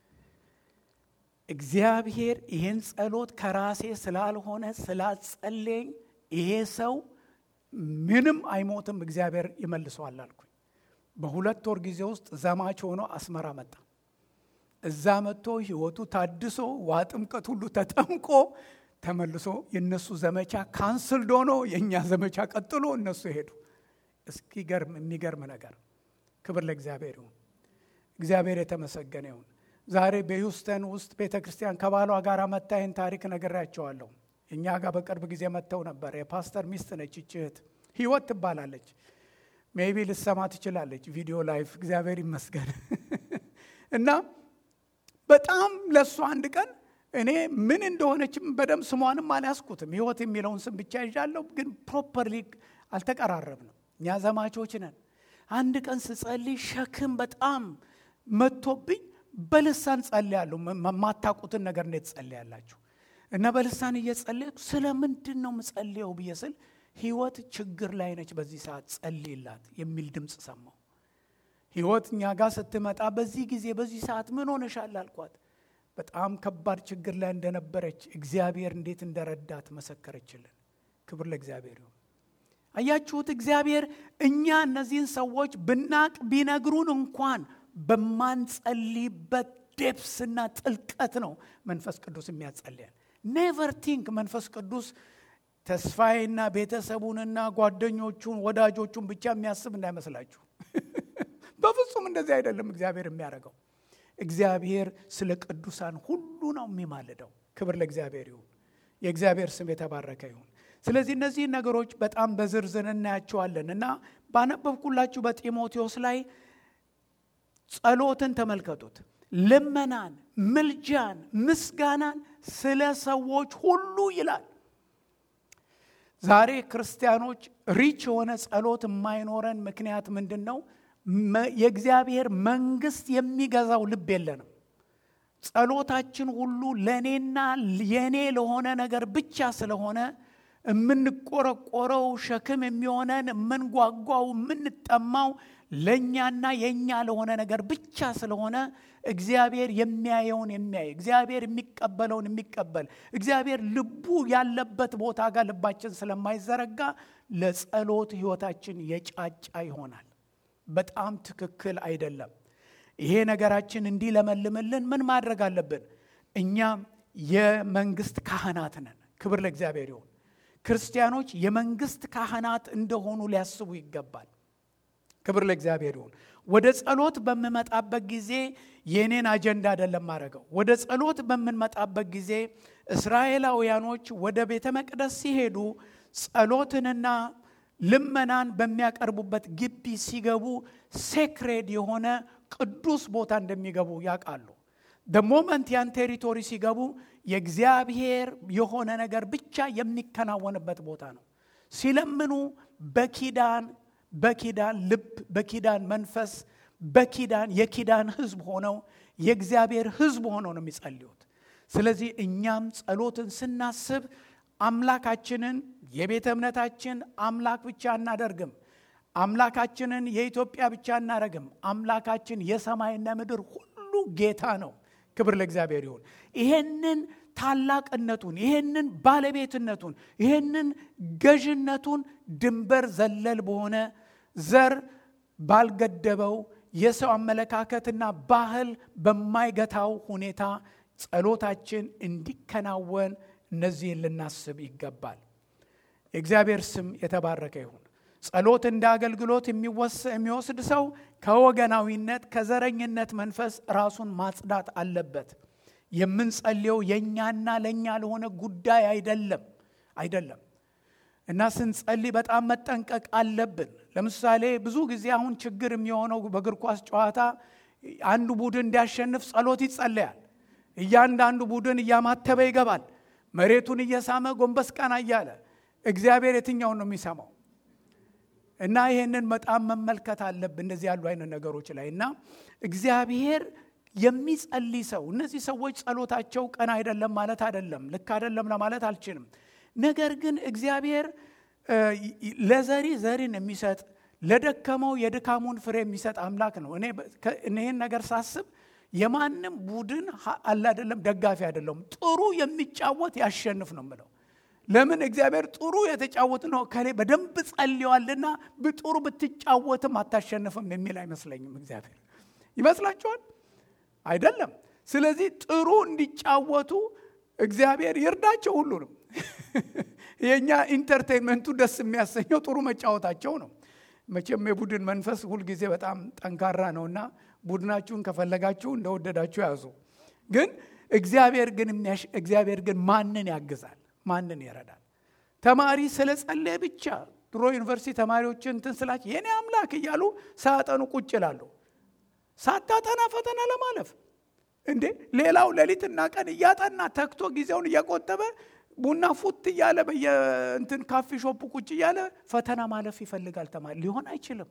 እግዚአብሔር ይህን ጸሎት ከራሴ ስላልሆነ ስላጸለኝ ይሄ ሰው ምንም አይሞትም፣ እግዚአብሔር ይመልሰዋል አልኩኝ። በሁለት ወር ጊዜ ውስጥ ዘማች ሆኖ አስመራ መጣ። እዛ መጥቶ ህይወቱ ታድሶ ውሃ ጥምቀት ሁሉ ተጠምቆ ተመልሶ የእነሱ ዘመቻ ካንስልድ ሆኖ የእኛ ዘመቻ ቀጥሎ እነሱ ሄዱ። እስኪገርም የሚገርም ነገር። ክብር ለእግዚአብሔር ይሁን። እግዚአብሔር የተመሰገነ ይሁን። ዛሬ በሂውስተን ውስጥ ቤተ ክርስቲያን ከባሏ ጋር መታ ይህን ታሪክ ነግሬያቸዋለሁ። እኛ ጋር በቅርብ ጊዜ መጥተው ነበር። የፓስተር ሚስት ነች ይህች እህት ህይወት ትባላለች። ሜቢ ልሰማ ትችላለች ቪዲዮ ላይፍ። እግዚአብሔር ይመስገን እና በጣም ለእሱ አንድ ቀን እኔ ምን እንደሆነችም በደንብ ስሟንም አልያዝኩትም። ህይወት የሚለውን ስም ብቻ ይዣለሁ፣ ግን ፕሮፐርሊ አልተቀራረብንም። እኛ ዘማቾች ነን። አንድ ቀን ስጸልይ ሸክም በጣም መጥቶብኝ በልሳን ጸልያለሁ። የማታውቁትን ነገር እንዴት ጸልያላችሁ? እና በልሳን እየጸለይኩ ስለ ምንድን ነው ምጸልየው ብዬ ስል ህይወት ችግር ላይ ነች፣ በዚህ ሰዓት ጸልይላት የሚል ድምፅ ሰማሁ። ህይወት እኛ ጋር ስትመጣ በዚህ ጊዜ በዚህ ሰዓት ምን ሆነሻል አልኳት። በጣም ከባድ ችግር ላይ እንደነበረች እግዚአብሔር እንዴት እንደረዳት መሰከረችልን። ክብር ለእግዚአብሔር ይሁን። አያችሁት? እግዚአብሔር እኛ እነዚህን ሰዎች ብናቅ ቢነግሩን እንኳን በማንጸልይበት ዴፕስና ጥልቀት ነው መንፈስ ቅዱስ የሚያጸልያል። ኔቨር ቲንክ መንፈስ ቅዱስ ተስፋዬና ቤተሰቡንና ጓደኞቹን ወዳጆቹን ብቻ የሚያስብ እንዳይመስላችሁ። በፍጹም እንደዚህ አይደለም እግዚአብሔር የሚያደርገው። እግዚአብሔር ስለ ቅዱሳን ሁሉ ነው የሚማልደው። ክብር ለእግዚአብሔር ይሁን። የእግዚአብሔር ስም የተባረከ ይሁን። ስለዚህ እነዚህ ነገሮች በጣም በዝርዝር እናያቸዋለን እና ባነበብኩላችሁ በጢሞቴዎስ ላይ ጸሎትን ተመልከቱት። ልመናን፣ ምልጃን፣ ምስጋናን ስለ ሰዎች ሁሉ ይላል። ዛሬ ክርስቲያኖች ሪች የሆነ ጸሎት የማይኖረን ምክንያት ምንድን ነው? የእግዚአብሔር መንግስት የሚገዛው ልብ የለንም። ጸሎታችን ሁሉ ለእኔና የእኔ ለሆነ ነገር ብቻ ስለሆነ የምንቆረቆረው ሸክም የሚሆነን የምንጓጓው፣ የምንጠማው ለእኛና የእኛ ለሆነ ነገር ብቻ ስለሆነ እግዚአብሔር የሚያየውን የሚያይ እግዚአብሔር የሚቀበለውን የሚቀበል እግዚአብሔር ልቡ ያለበት ቦታ ጋር ልባችን ስለማይዘረጋ ለጸሎት ህይወታችን የጫጫ ይሆናል። በጣም ትክክል አይደለም። ይሄ ነገራችን እንዲለመልምልን ምን ማድረግ አለብን? እኛም የመንግስት ካህናት ነን። ክብር ለእግዚአብሔር ይሁን። ክርስቲያኖች የመንግስት ካህናት እንደሆኑ ሊያስቡ ይገባል። ክብር ለእግዚአብሔር ይሁን። ወደ ጸሎት በምመጣበት ጊዜ የእኔን አጀንዳ አይደለም ማድረገው። ወደ ጸሎት በምንመጣበት ጊዜ እስራኤላውያኖች ወደ ቤተ መቅደስ ሲሄዱ ጸሎትንና ልመናን በሚያቀርቡበት ግቢ ሲገቡ ሴክሬድ የሆነ ቅዱስ ቦታ እንደሚገቡ ያውቃሉ። ደሞመንት ያን ቴሪቶሪ ሲገቡ የእግዚአብሔር የሆነ ነገር ብቻ የሚከናወንበት ቦታ ነው። ሲለምኑ በኪዳን በኪዳን ልብ በኪዳን መንፈስ በኪዳን የኪዳን ህዝብ ሆነው የእግዚአብሔር ህዝብ ሆነው ነው የሚጸልዩት። ስለዚህ እኛም ጸሎትን ስናስብ አምላካችንን የቤተ እምነታችን አምላክ ብቻ አናደርግም። አምላካችንን የኢትዮጵያ ብቻ አናደርግም። አምላካችን የሰማይና ምድር ሁሉ ጌታ ነው። ክብር ለእግዚአብሔር ይሁን። ይሄንን ታላቅነቱን፣ ይሄንን ባለቤትነቱን፣ ይሄንን ገዥነቱን ድንበር ዘለል በሆነ ዘር ባልገደበው የሰው አመለካከትና ባህል በማይገታው ሁኔታ ጸሎታችን እንዲከናወን እነዚህን ልናስብ ይገባል። የእግዚአብሔር ስም የተባረከ ይሁን። ጸሎት እንደ አገልግሎት የሚወስድ ሰው ከወገናዊነት ከዘረኝነት መንፈስ ራሱን ማጽዳት አለበት። የምንጸልየው የእኛና ለእኛ ለሆነ ጉዳይ አይደለም አይደለም እና ስንጸልይ በጣም መጠንቀቅ አለብን። ለምሳሌ ብዙ ጊዜ አሁን ችግር የሚሆነው በእግር ኳስ ጨዋታ አንዱ ቡድን እንዲያሸንፍ ጸሎት ይጸለያል። እያንዳንዱ ቡድን እያማተበ ይገባል። መሬቱን እየሳመ ጎንበስ ቀና እያለ እግዚአብሔር የትኛውን ነው የሚሰማው? እና ይህንን በጣም መመልከት አለብን እንደዚህ ያሉ አይነት ነገሮች ላይ እና እግዚአብሔር የሚጸልይ ሰው እነዚህ ሰዎች ጸሎታቸው ቀን አይደለም ማለት አይደለም፣ ልክ አይደለም ለማለት አልችልም። ነገር ግን እግዚአብሔር ለዘሪ ዘሪን የሚሰጥ ለደከመው የድካሙን ፍሬ የሚሰጥ አምላክ ነው። እኔ ይህን ነገር ሳስብ የማንም ቡድን አለ አይደለም ደጋፊ አይደለም። ጥሩ የሚጫወት ያሸንፍ ነው ምለው ለምን እግዚአብሔር ጥሩ የተጫወት ነው ከሌ በደንብ ጸልዋልና ጥሩ ብትጫወትም አታሸንፍም የሚል አይመስለኝም። እግዚአብሔር ይመስላችኋል? አይደለም። ስለዚህ ጥሩ እንዲጫወቱ እግዚአብሔር ይርዳቸው ሁሉንም። የእኛ ኢንተርቴንመንቱ ደስ የሚያሰኘው ጥሩ መጫወታቸው ነው። መቼም የቡድን መንፈስ ሁልጊዜ በጣም ጠንካራ ነውና ቡድናችሁን ከፈለጋችሁ እንደወደዳችሁ ያዙ። ግን እግዚአብሔር ግን እግዚአብሔር ግን ማንን ያግዛል? ማንን ይረዳል? ተማሪ ስለ ጸለየ ብቻ ድሮ ዩኒቨርሲቲ ተማሪዎችን እንትን ስላቸው የኔ አምላክ እያሉ ሳያጠኑ ቁጭ ይላሉ። ሳታጠና ፈተና ለማለፍ እንዴ! ሌላው ሌሊትና ቀን እያጠና ተክቶ ጊዜውን እየቆጠበ ቡና ፉት እያለ በየእንትን ካፌ ሾፕ ቁጭ እያለ ፈተና ማለፍ ይፈልጋል ተማሪ። ሊሆን አይችልም።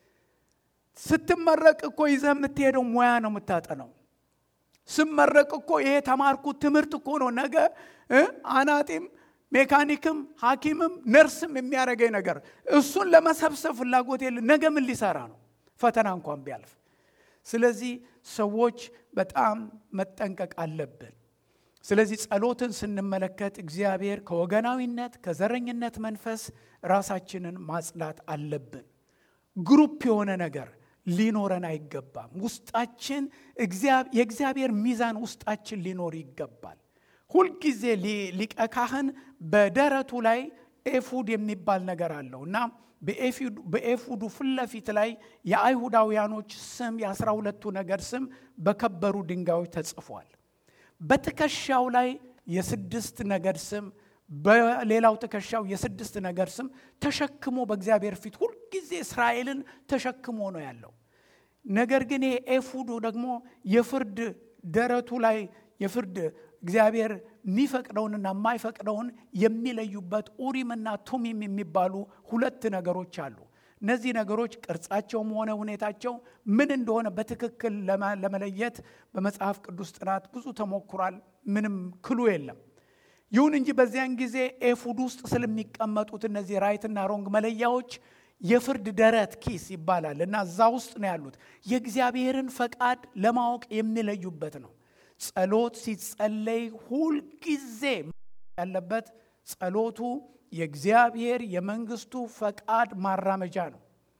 ስትመረቅ እኮ ይዘህ የምትሄደው ሙያ ነው የምታጠነው። ስመረቅ እኮ ይሄ ተማርኩት ትምህርት እኮ ነው ነገ አናጢም ሜካኒክም ሐኪምም ነርስም የሚያደርገኝ ነገር እሱን ለመሰብሰብ ፍላጎት የለ። ነገ ምን ሊሰራ ነው ፈተና እንኳን ቢያልፍ። ስለዚህ ሰዎች በጣም መጠንቀቅ አለብን። ስለዚህ ጸሎትን ስንመለከት እግዚአብሔር ከወገናዊነት ከዘረኝነት መንፈስ ራሳችንን ማጽዳት አለብን። ግሩፕ የሆነ ነገር ሊኖረን አይገባም። ውስጣችን የእግዚአብሔር ሚዛን ውስጣችን ሊኖር ይገባል። ሁልጊዜ ሊቀ ካህን በደረቱ ላይ ኤፉድ የሚባል ነገር አለው እና በኤፉዱ ፊት ለፊት ላይ የአይሁዳውያኖች ስም የአስራ ሁለቱ ነገድ ስም በከበሩ ድንጋዮች ተጽፏል። በትከሻው ላይ የስድስት ነገድ ስም በሌላው ትከሻው የስድስት ነገድ ስም ተሸክሞ በእግዚአብሔር ፊት ሁልጊዜ እስራኤልን ተሸክሞ ነው ያለው። ነገር ግን ይሄ ኤፉዱ ደግሞ የፍርድ ደረቱ ላይ የፍርድ እግዚአብሔር የሚፈቅደውንና የማይፈቅደውን የሚለዩበት ኡሪምና ቱሚም የሚባሉ ሁለት ነገሮች አሉ። እነዚህ ነገሮች ቅርጻቸውም ሆነ ሁኔታቸው ምን እንደሆነ በትክክል ለመለየት በመጽሐፍ ቅዱስ ጥናት ብዙ ተሞክሯል። ምንም ክሉ የለም። ይሁን እንጂ በዚያን ጊዜ ኤፉድ ውስጥ ስለሚቀመጡት እነዚህ ራይትና ሮንግ መለያዎች የፍርድ ደረት ኪስ ይባላል እና እዛ ውስጥ ነው ያሉት። የእግዚአብሔርን ፈቃድ ለማወቅ የሚለዩበት ነው። ጸሎት ሲጸለይ ሁልጊዜ ያለበት ጸሎቱ የእግዚአብሔር የመንግስቱ ፈቃድ ማራመጃ ነው።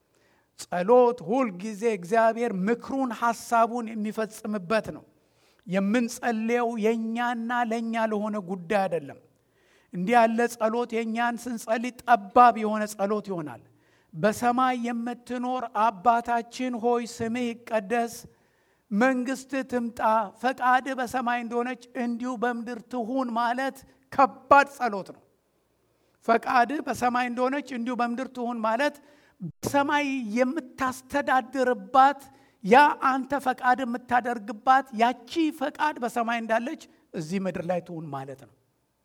ጸሎት ሁልጊዜ እግዚአብሔር ምክሩን ሐሳቡን የሚፈጽምበት ነው። የምንጸልየው የእኛና ለእኛ ለሆነ ጉዳይ አይደለም። እንዲህ ያለ ጸሎት የእኛን ስንጸልይ ጠባብ የሆነ ጸሎት ይሆናል። በሰማይ የምትኖር አባታችን ሆይ ስምህ ይቀደስ፣ መንግስት ትምጣ፣ ፈቃድ በሰማይ እንደሆነች እንዲሁ በምድር ትሁን ማለት ከባድ ጸሎት ነው። ፈቃድ በሰማይ እንደሆነች እንዲሁ በምድር ትሁን ማለት በሰማይ የምታስተዳድርባት ያ አንተ ፈቃድ የምታደርግባት ያቺ ፈቃድ በሰማይ እንዳለች እዚህ ምድር ላይ ትሁን ማለት ነው።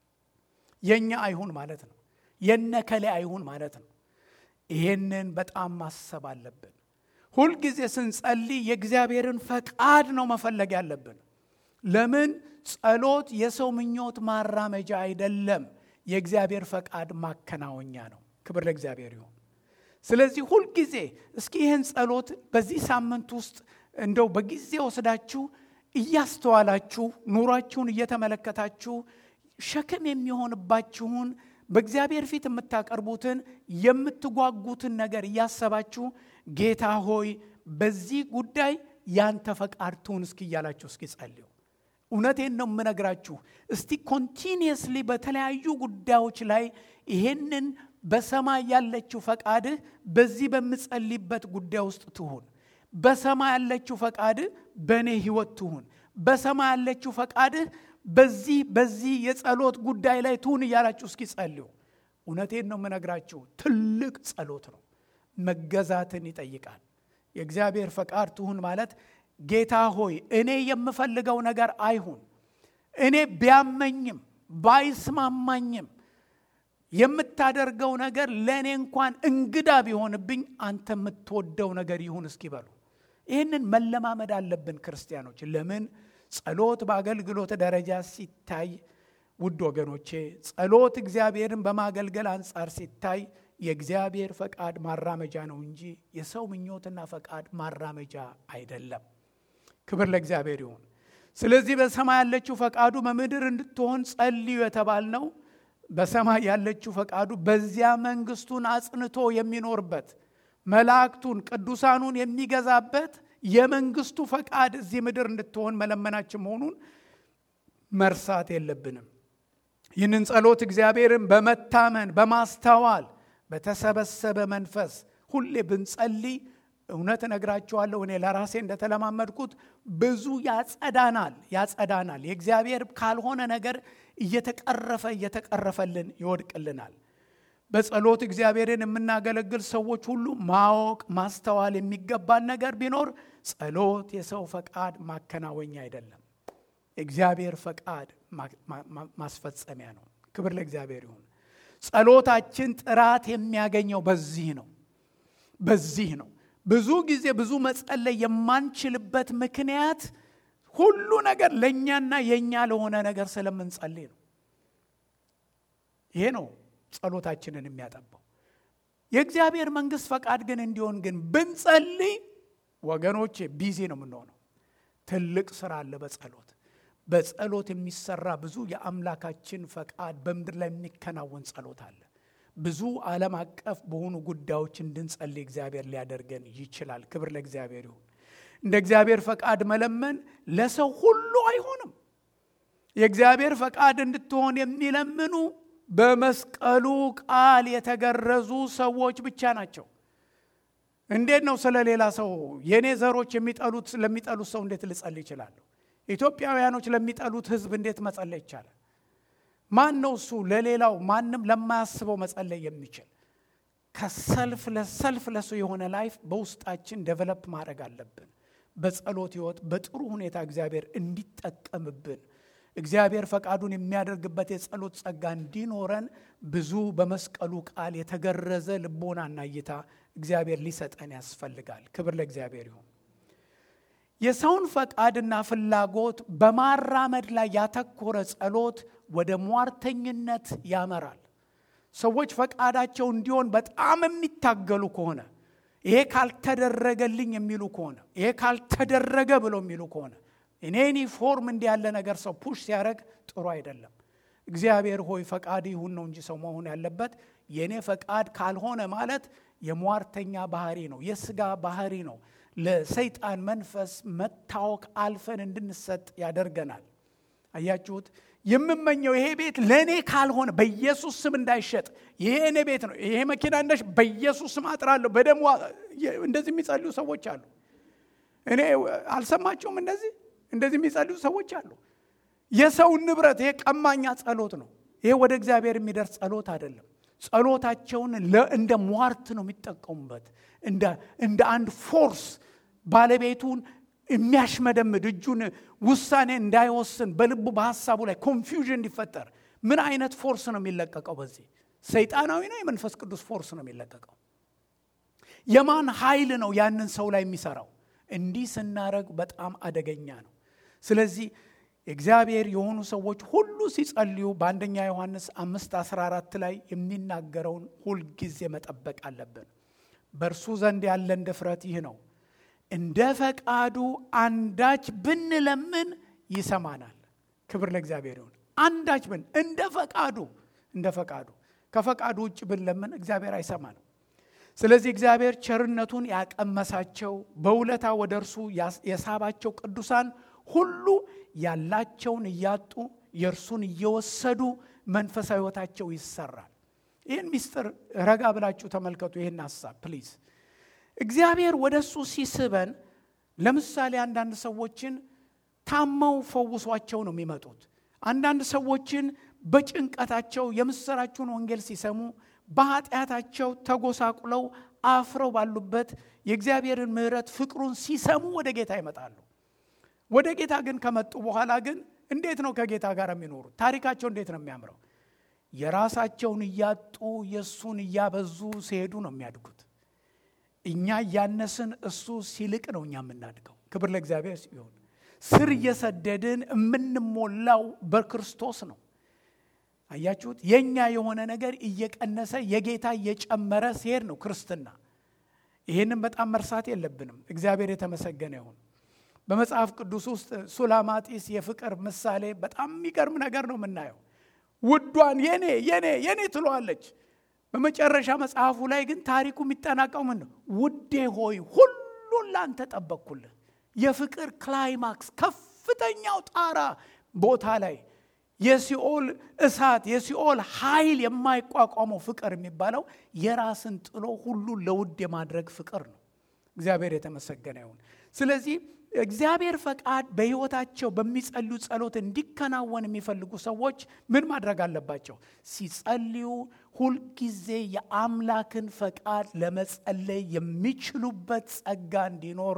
የእኛ አይሁን ማለት ነው። የነከሌ አይሁን ማለት ነው። ይሄንን በጣም ማሰብ አለብን። ሁልጊዜ ስንጸልይ የእግዚአብሔርን ፈቃድ ነው መፈለግ ያለብን። ለምን? ጸሎት የሰው ምኞት ማራመጃ አይደለም፣ የእግዚአብሔር ፈቃድ ማከናወኛ ነው። ክብር ለእግዚአብሔር ይሁን። ስለዚህ ሁልጊዜ እስኪ ይህን ጸሎት በዚህ ሳምንት ውስጥ እንደው በጊዜ ወስዳችሁ እያስተዋላችሁ ኑሯችሁን እየተመለከታችሁ ሸክም የሚሆንባችሁን በእግዚአብሔር ፊት የምታቀርቡትን የምትጓጉትን ነገር እያሰባችሁ ጌታ ሆይ በዚህ ጉዳይ ያንተ ፈቃድ ትሁን እስኪ እያላችሁ እስኪ ጸልዩ። እውነቴን ነው የምነግራችሁ። እስቲ ኮንቲኒየስሊ በተለያዩ ጉዳዮች ላይ ይሄንን በሰማይ ያለችው ፈቃድህ በዚህ በምጸልይበት ጉዳይ ውስጥ ትሁን። በሰማይ ያለችው ፈቃድህ በእኔ ህይወት ትሁን። በሰማይ ያለችው ፈቃድህ በዚህ በዚህ የጸሎት ጉዳይ ላይ ትሁን እያላችሁ እስኪ ጸልዩ። እውነቴን ነው የምነግራችሁ። ትልቅ ጸሎት ነው። መገዛትን ይጠይቃል። የእግዚአብሔር ፈቃድ ትሁን ማለት ጌታ ሆይ እኔ የምፈልገው ነገር አይሁን፣ እኔ ቢያመኝም ባይስማማኝም የምታደርገው ነገር ለእኔ እንኳን እንግዳ ቢሆንብኝ አንተ የምትወደው ነገር ይሁን እስኪበሉ። ይህንን መለማመድ አለብን ክርስቲያኖች። ለምን ጸሎት በአገልግሎት ደረጃ ሲታይ፣ ውድ ወገኖቼ፣ ጸሎት እግዚአብሔርን በማገልገል አንጻር ሲታይ የእግዚአብሔር ፈቃድ ማራመጃ ነው እንጂ የሰው ምኞትና ፈቃድ ማራመጃ አይደለም። ክብር ለእግዚአብሔር ይሁን። ስለዚህ በሰማይ ያለችው ፈቃዱ በምድር እንድትሆን ጸልዩ የተባልነው በሰማይ ያለችው ፈቃዱ በዚያ መንግስቱን አጽንቶ የሚኖርበት መላእክቱን ቅዱሳኑን የሚገዛበት የመንግስቱ ፈቃድ እዚህ ምድር እንድትሆን መለመናችን መሆኑን መርሳት የለብንም። ይህንን ጸሎት እግዚአብሔርን በመታመን በማስተዋል በተሰበሰበ መንፈስ ሁሌ ብንጸልይ እውነት እነግራችኋለሁ እኔ ለራሴ እንደተለማመድኩት ብዙ ያጸዳናል ያጸዳናል። የእግዚአብሔር ካልሆነ ነገር እየተቀረፈ እየተቀረፈልን ይወድቅልናል። በጸሎት እግዚአብሔርን የምናገለግል ሰዎች ሁሉ ማወቅ ማስተዋል የሚገባን ነገር ቢኖር ጸሎት የሰው ፈቃድ ማከናወኛ አይደለም፣ የእግዚአብሔር ፈቃድ ማስፈጸሚያ ነው። ክብር ለእግዚአብሔር ይሁን። ጸሎታችን ጥራት የሚያገኘው በዚህ ነው በዚህ ነው። ብዙ ጊዜ ብዙ መጸለይ የማንችልበት ምክንያት ሁሉ ነገር ለእኛና የእኛ ለሆነ ነገር ስለምንጸልይ ነው። ይሄ ነው ጸሎታችንን የሚያጠባው። የእግዚአብሔር መንግስት ፈቃድ ግን እንዲሆን ግን ብንጸልይ ወገኖቼ ቢዚ ነው የምንሆነው። ትልቅ ስራ አለ በጸሎት በጸሎት የሚሰራ ብዙ የአምላካችን ፈቃድ በምድር ላይ የሚከናወን ጸሎት አለ። ብዙ ዓለም አቀፍ በሆኑ ጉዳዮች እንድንጸልይ እግዚአብሔር ሊያደርገን ይችላል። ክብር ለእግዚአብሔር ይሁን። እንደ እግዚአብሔር ፈቃድ መለመን ለሰው ሁሉ አይሆንም። የእግዚአብሔር ፈቃድ እንድትሆን የሚለምኑ በመስቀሉ ቃል የተገረዙ ሰዎች ብቻ ናቸው። እንዴት ነው ስለ ሌላ ሰው የእኔ ዘሮች የሚጠሉት ለሚጠሉት ሰው እንዴት ልጸልይ ይችላለሁ? ኢትዮጵያውያኖች ለሚጠሉት ሕዝብ እንዴት መጸለይ ይቻላል? ማን ነው እሱ ለሌላው ማንም ለማያስበው መጸለይ የሚችል? ከሰልፍ ለሰልፍ ለሱ የሆነ ላይፍ በውስጣችን ደቨለፕ ማድረግ አለብን። በጸሎት ህይወት በጥሩ ሁኔታ እግዚአብሔር እንዲጠቀምብን እግዚአብሔር ፈቃዱን የሚያደርግበት የጸሎት ጸጋ እንዲኖረን ብዙ በመስቀሉ ቃል የተገረዘ ልቦናና እይታ እግዚአብሔር ሊሰጠን ያስፈልጋል። ክብር ለእግዚአብሔር ይሁን። የሰውን ፈቃድና ፍላጎት በማራመድ ላይ ያተኮረ ጸሎት ወደ ሟርተኝነት ያመራል። ሰዎች ፈቃዳቸው እንዲሆን በጣም የሚታገሉ ከሆነ ይሄ ካልተደረገልኝ የሚሉ ከሆነ ይሄ ካልተደረገ ብለው የሚሉ ከሆነ እኔ ዩኒፎርም እንዲህ ያለ ነገር ሰው ፑሽ ሲያደርግ ጥሩ አይደለም። እግዚአብሔር ሆይ ፈቃድ ይሁን ነው እንጂ ሰው መሆን ያለበት። የእኔ ፈቃድ ካልሆነ ማለት የሟርተኛ ባህሪ ነው፣ የስጋ ባህሪ ነው። ለሰይጣን መንፈስ መታወክ አልፈን እንድንሰጥ ያደርገናል። አያችሁት? የምመኘው ይሄ ቤት ለእኔ ካልሆነ በኢየሱስ ስም እንዳይሸጥ፣ ይሄ እኔ ቤት ነው፣ ይሄ መኪና እንዳሽ በኢየሱስ ስም አጥራለሁ። በደሞ እንደዚህ የሚጸልዩ ሰዎች አሉ። እኔ አልሰማችሁም? እንደዚህ እንደዚህ የሚጸልዩ ሰዎች አሉ። የሰውን ንብረት ይሄ ቀማኛ ጸሎት ነው። ይሄ ወደ እግዚአብሔር የሚደርስ ጸሎት አይደለም። ጸሎታቸውን እንደ ሟርት ነው የሚጠቀሙበት፣ እንደ አንድ ፎርስ ባለቤቱን የሚያሽመደምድ እጁን ውሳኔ እንዳይወስን በልቡ በሀሳቡ ላይ ኮንፊውዥን እንዲፈጠር ምን አይነት ፎርስ ነው የሚለቀቀው? በዚህ ሰይጣናዊ ነው፣ የመንፈስ ቅዱስ ፎርስ ነው የሚለቀቀው። የማን ኃይል ነው ያንን ሰው ላይ የሚሰራው? እንዲህ ስናደረግ በጣም አደገኛ ነው። ስለዚህ እግዚአብሔር የሆኑ ሰዎች ሁሉ ሲጸልዩ በአንደኛ ዮሐንስ አምስት 14 ላይ የሚናገረውን ሁልጊዜ መጠበቅ አለብን። በእርሱ ዘንድ ያለን ድፍረት ይህ ነው፣ እንደ ፈቃዱ አንዳች ብንለምን ይሰማናል። ክብር ለእግዚአብሔር ይሁን። አንዳች ብን እንደ ፈቃዱ እንደ ፈቃዱ ከፈቃዱ ውጭ ብንለምን እግዚአብሔር አይሰማንም። ስለዚህ እግዚአብሔር ቸርነቱን ያቀመሳቸው በውለታ ወደ እርሱ የሳባቸው ቅዱሳን ሁሉ ያላቸውን እያጡ የእርሱን እየወሰዱ መንፈሳዊ ሕይወታቸው ይሰራል። ይህን ሚስጥር ረጋ ብላችሁ ተመልከቱ። ይህን ሀሳብ ፕሊዝ። እግዚአብሔር ወደ እሱ ሲስበን፣ ለምሳሌ አንዳንድ ሰዎችን ታመው ፈውሷቸው ነው የሚመጡት። አንዳንድ ሰዎችን በጭንቀታቸው የምስራችሁን ወንጌል ሲሰሙ በኃጢአታቸው ተጎሳቁለው አፍረው ባሉበት የእግዚአብሔርን ምሕረት ፍቅሩን ሲሰሙ ወደ ጌታ ይመጣሉ። ወደ ጌታ ግን ከመጡ በኋላ ግን እንዴት ነው ከጌታ ጋር የሚኖሩት? ታሪካቸው እንዴት ነው የሚያምረው? የራሳቸውን እያጡ የእሱን እያበዙ ሲሄዱ ነው የሚያድጉት። እኛ እያነስን እሱ ሲልቅ ነው እኛ የምናድገው። ክብር ለእግዚአብሔር ሲሆን ስር እየሰደድን የምንሞላው በክርስቶስ ነው። አያችሁት? የእኛ የሆነ ነገር እየቀነሰ የጌታ እየጨመረ ሲሄድ ነው ክርስትና። ይህንም በጣም መርሳት የለብንም። እግዚአብሔር የተመሰገነ ይሁን። በመጽሐፍ ቅዱስ ውስጥ ሱላማጢስ የፍቅር ምሳሌ በጣም የሚገርም ነገር ነው የምናየው። ውዷን የኔ የኔ የኔ ትለዋለች። በመጨረሻ መጽሐፉ ላይ ግን ታሪኩ የሚጠናቀው ምን ነው? ውዴ ሆይ ሁሉን ላንተ ጠበቅኩልህ። የፍቅር ክላይማክስ ከፍተኛው ጣራ ቦታ ላይ የሲኦል እሳት የሲኦል ኃይል የማይቋቋመው ፍቅር የሚባለው የራስን ጥሎ ሁሉን ለውድ የማድረግ ፍቅር ነው። እግዚአብሔር የተመሰገነ ይሁን። ስለዚህ እግዚአብሔር ፈቃድ በሕይወታቸው በሚጸልዩ ጸሎት እንዲከናወን የሚፈልጉ ሰዎች ምን ማድረግ አለባቸው? ሲጸልዩ ሁልጊዜ የአምላክን ፈቃድ ለመጸለይ የሚችሉበት ጸጋ እንዲኖር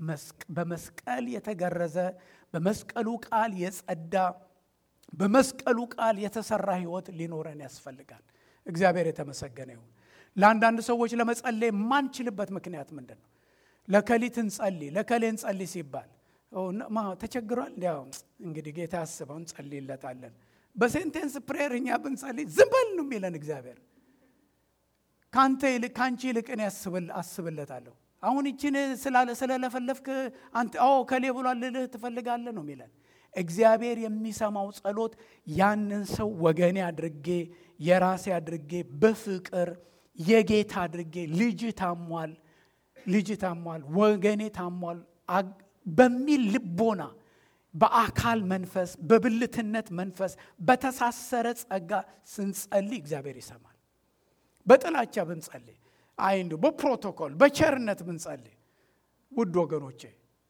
በመስቀል የተገረዘ በመስቀሉ ቃል የጸዳ በመስቀሉ ቃል የተሰራ ሕይወት ሊኖረን ያስፈልጋል። እግዚአብሔር የተመሰገነ ይሁን። ለአንዳንድ ሰዎች ለመጸለይ የማንችልበት ምክንያት ምንድን ነው? ለከሊት እንጸልይ ለከሌ እንጸልይ ሲባል ተቸግሯል። እንዲያው እንግዲህ ጌታ ያስበው እንጸልይለታለን። በሴንቴንስ ፕሬየር እኛ ብንጸልይ ዝም በል ነው የሚለን እግዚአብሔር። ከአንተ ይልቅ ከአንቺ ይልቅ እኔ አስብለታለሁ። አሁን ይችን ስለለፈለፍክ አንተ ከሌ ብሏል ልልህ ትፈልጋለህ ነው የሚለን እግዚአብሔር የሚሰማው ጸሎት ያንን ሰው ወገኔ አድርጌ የራሴ አድርጌ በፍቅር የጌታ አድርጌ ልጅ ታሟል ልጅ ታሟል፣ ወገኔ ታሟል በሚል ልቦና በአካል መንፈስ በብልትነት መንፈስ በተሳሰረ ጸጋ ስንጸልይ እግዚአብሔር ይሰማል። በጥላቻ ብንጸልይ አይ እንዲሁ በፕሮቶኮል በቸርነት ብንጸልይ ውድ ወገኖቼ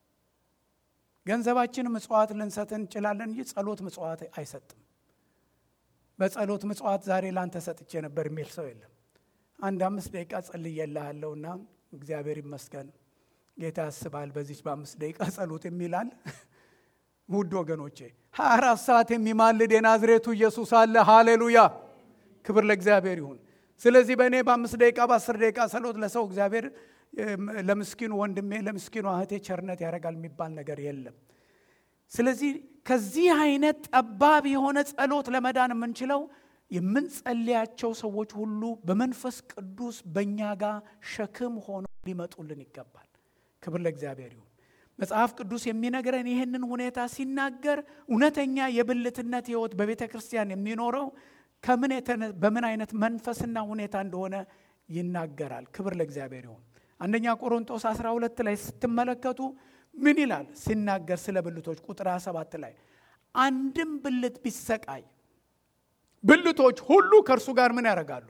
ገንዘባችን ምጽዋት ልንሰጥ እንችላለን እንጂ ጸሎት ምጽዋት አይሰጥም። በጸሎት ምጽዋት ዛሬ ላንተ ሰጥቼ ነበር የሚል ሰው የለም። አንድ አምስት ደቂቃ ጸልዬልሃለሁና እግዚአብሔር ይመስገን ጌታ ያስባል በዚች በአምስት ደቂቃ ጸሎት የሚላል። ውድ ወገኖቼ ሀያ አራት ሰዓት የሚማልድ የናዝሬቱ ኢየሱስ አለ። ሃሌሉያ! ክብር ለእግዚአብሔር ይሁን። ስለዚህ በእኔ በአምስት ደቂቃ በአስር ደቂቃ ጸሎት ለሰው እግዚአብሔር ለምስኪኑ ወንድሜ ለምስኪኑ እህቴ ቸርነት ያደርጋል የሚባል ነገር የለም። ስለዚህ ከዚህ አይነት ጠባብ የሆነ ጸሎት ለመዳን የምንችለው የምንጸልያቸው ሰዎች ሁሉ በመንፈስ ቅዱስ በእኛ ጋር ሸክም ሆነው ሊመጡልን ይገባል። ክብር ለእግዚአብሔር ይሁን። መጽሐፍ ቅዱስ የሚነግረን ይህንን ሁኔታ ሲናገር እውነተኛ የብልትነት ሕይወት በቤተ ክርስቲያን የሚኖረው ከምን በምን አይነት መንፈስና ሁኔታ እንደሆነ ይናገራል። ክብር ለእግዚአብሔር ይሁን። አንደኛ ቆሮንጦስ 12 ላይ ስትመለከቱ ምን ይላል ሲናገር ስለ ብልቶች ቁጥር 27 ላይ አንድም ብልት ቢሰቃይ ብልቶች ሁሉ ከእርሱ ጋር ምን ያደርጋሉ?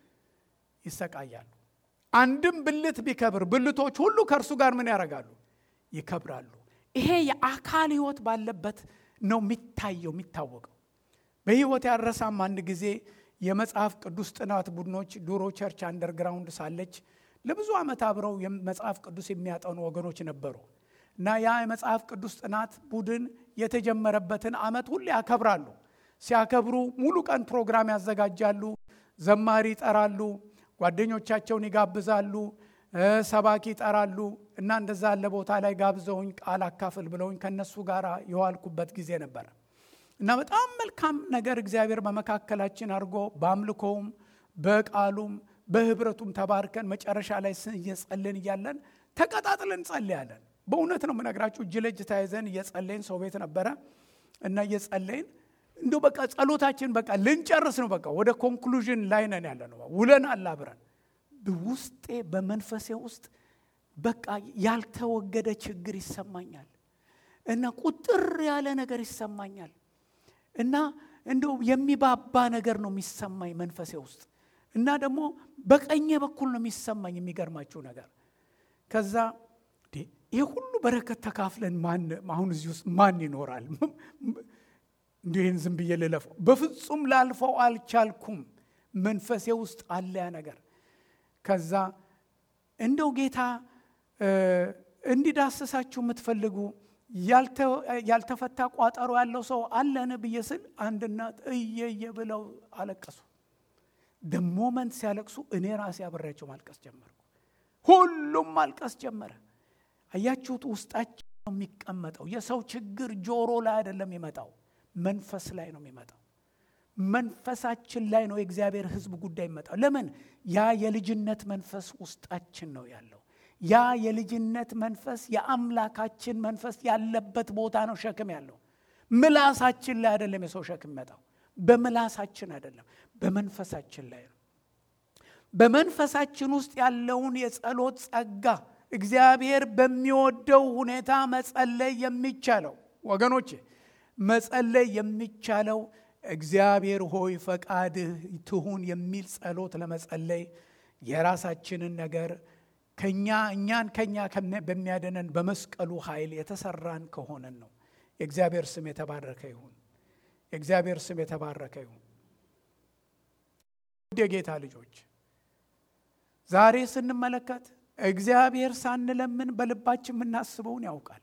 ይሰቃያሉ። አንድም ብልት ቢከብር ብልቶች ሁሉ ከእርሱ ጋር ምን ያደርጋሉ? ይከብራሉ። ይሄ የአካል ህይወት ባለበት ነው የሚታየው የሚታወቀው። በህይወት ያረሳም አንድ ጊዜ የመጽሐፍ ቅዱስ ጥናት ቡድኖች ድሮ ቸርች አንደርግራውንድ ሳለች ለብዙ ዓመት አብረው መጽሐፍ ቅዱስ የሚያጠኑ ወገኖች ነበሩ እና ያ የመጽሐፍ ቅዱስ ጥናት ቡድን የተጀመረበትን ዓመት ሁሌ ያከብራሉ። ሲያከብሩ ሙሉ ቀን ፕሮግራም ያዘጋጃሉ፣ ዘማሪ ይጠራሉ፣ ጓደኞቻቸውን ይጋብዛሉ፣ ሰባኪ ይጠራሉ እና እንደዛ ያለ ቦታ ላይ ጋብዘውኝ ቃል አካፍል ብለውኝ ከነሱ ጋር የዋልኩበት ጊዜ ነበረ እና በጣም መልካም ነገር እግዚአብሔር በመካከላችን አድርጎ በአምልኮውም በቃሉም በህብረቱም ተባርከን መጨረሻ ላይ እየጸልን እያለን ተቀጣጥለን ጸልያለን። በእውነት ነው የምነግራችሁ። እጅ ለእጅ ተያይዘን እየጸለይን ሰው ቤት ነበረ እና እየጸለይን እንዲሁ በቃ ጸሎታችን በቃ ልንጨርስ ነው። በቃ ወደ ኮንክሉዥን ላይ ነን ያለ ነው። ውለን አላብረን ውስጤ በመንፈሴ ውስጥ በቃ ያልተወገደ ችግር ይሰማኛል እና ቁጥር ያለ ነገር ይሰማኛል እና እንደው የሚባባ ነገር ነው የሚሰማኝ መንፈሴ ውስጥ እና ደግሞ በቀኜ በኩል ነው የሚሰማኝ። የሚገርማችሁ ነገር ከዛ ይህ ሁሉ በረከት ተካፍለን ማን አሁን እዚህ ውስጥ ማን ይኖራል? እንዲህን ዝም ብዬ ልለፈው? በፍጹም ላልፈው አልቻልኩም። መንፈሴ ውስጥ አለ ያ ነገር። ከዛ እንደው ጌታ እንዲዳስሳችሁ የምትፈልጉ ያልተፈታ ቋጠሮ ያለው ሰው አለን ብዬ ስል አንድ እናት እየየ ብለው አለቀሱ። ደሞመንት ሲያለቅሱ እኔ ራሴ አብሬያቸው ማልቀስ ጀመርኩ። ሁሉም ማልቀስ ጀመረ። አያችሁት? ውስጣችን ነው የሚቀመጠው። የሰው ችግር ጆሮ ላይ አይደለም የሚመጣው፣ መንፈስ ላይ ነው የሚመጣው። መንፈሳችን ላይ ነው የእግዚአብሔር ሕዝብ ጉዳይ የሚመጣው። ለምን? ያ የልጅነት መንፈስ ውስጣችን ነው ያለው። ያ የልጅነት መንፈስ የአምላካችን መንፈስ ያለበት ቦታ ነው ሸክም ያለው። ምላሳችን ላይ አይደለም የሰው ሸክም የሚመጣው፣ በምላሳችን አይደለም፣ በመንፈሳችን ላይ ነው። በመንፈሳችን ውስጥ ያለውን የጸሎት ጸጋ እግዚአብሔር በሚወደው ሁኔታ መጸለይ የሚቻለው ወገኖቼ፣ መጸለይ የሚቻለው እግዚአብሔር ሆይ ፈቃድህ ትሁን የሚል ጸሎት ለመጸለይ የራሳችንን ነገር ከኛ እኛን ከኛ በሚያደነን በመስቀሉ ኃይል የተሰራን ከሆነን ነው። የእግዚአብሔር ስም የተባረከ ይሁን። የእግዚአብሔር ስም የተባረከ ይሁን። ውድ የጌታ ልጆች ዛሬ ስንመለከት እግዚአብሔር ሳንለምን በልባችን የምናስበውን ያውቃል።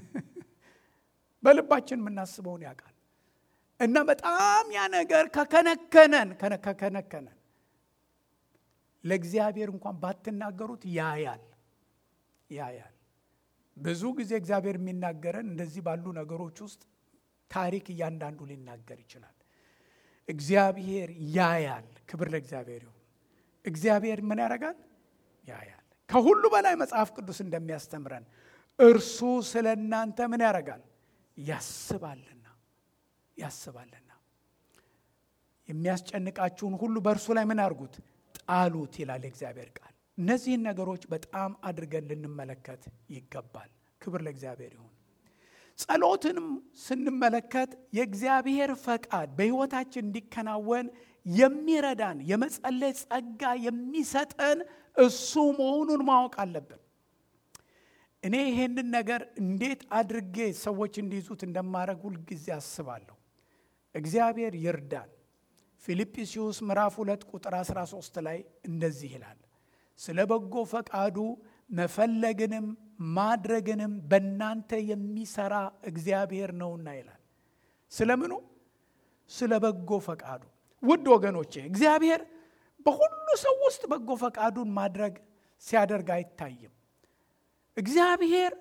በልባችን የምናስበውን ያውቃል እና በጣም ያ ነገር ከከነከነን ከከነከነን ለእግዚአብሔር እንኳን ባትናገሩት ያያል ያያል። ብዙ ጊዜ እግዚአብሔር የሚናገረን እንደዚህ ባሉ ነገሮች ውስጥ ታሪክ እያንዳንዱ ሊናገር ይችላል። እግዚአብሔር ያያል። ክብር ለእግዚአብሔር ይሁን። እግዚአብሔር ምን ያደርጋል? ያያል። ከሁሉ በላይ መጽሐፍ ቅዱስ እንደሚያስተምረን እርሱ ስለ እናንተ ምን ያደርጋል? ያስባልና ያስባልና የሚያስጨንቃችሁን ሁሉ በእርሱ ላይ ምን አድርጉት? ጣሉት ይላል የእግዚአብሔር ቃል። እነዚህን ነገሮች በጣም አድርገን ልንመለከት ይገባል። ክብር ለእግዚአብሔር ይሁን። ጸሎትንም ስንመለከት የእግዚአብሔር ፈቃድ በሕይወታችን እንዲከናወን የሚረዳን የመጸለይ ጸጋ የሚሰጠን እሱ መሆኑን ማወቅ አለብን። እኔ ይሄንን ነገር እንዴት አድርጌ ሰዎች እንዲይዙት እንደማድረግ ሁልጊዜ አስባለሁ። እግዚአብሔር ይርዳን። ፊልጵስዩስ ምዕራፍ ሁለት ቁጥር 13 ላይ እንደዚህ ይላል፣ ስለ በጎ ፈቃዱ መፈለግንም ማድረግንም በእናንተ የሚሰራ እግዚአብሔር ነውና ይላል። ስለምኑ? ስለ በጎ ፈቃዱ። ውድ ወገኖቼ እግዚአብሔር በሁሉ ሰው ውስጥ በጎ ፈቃዱን ማድረግ ሲያደርግ አይታይም። እግዚአብሔር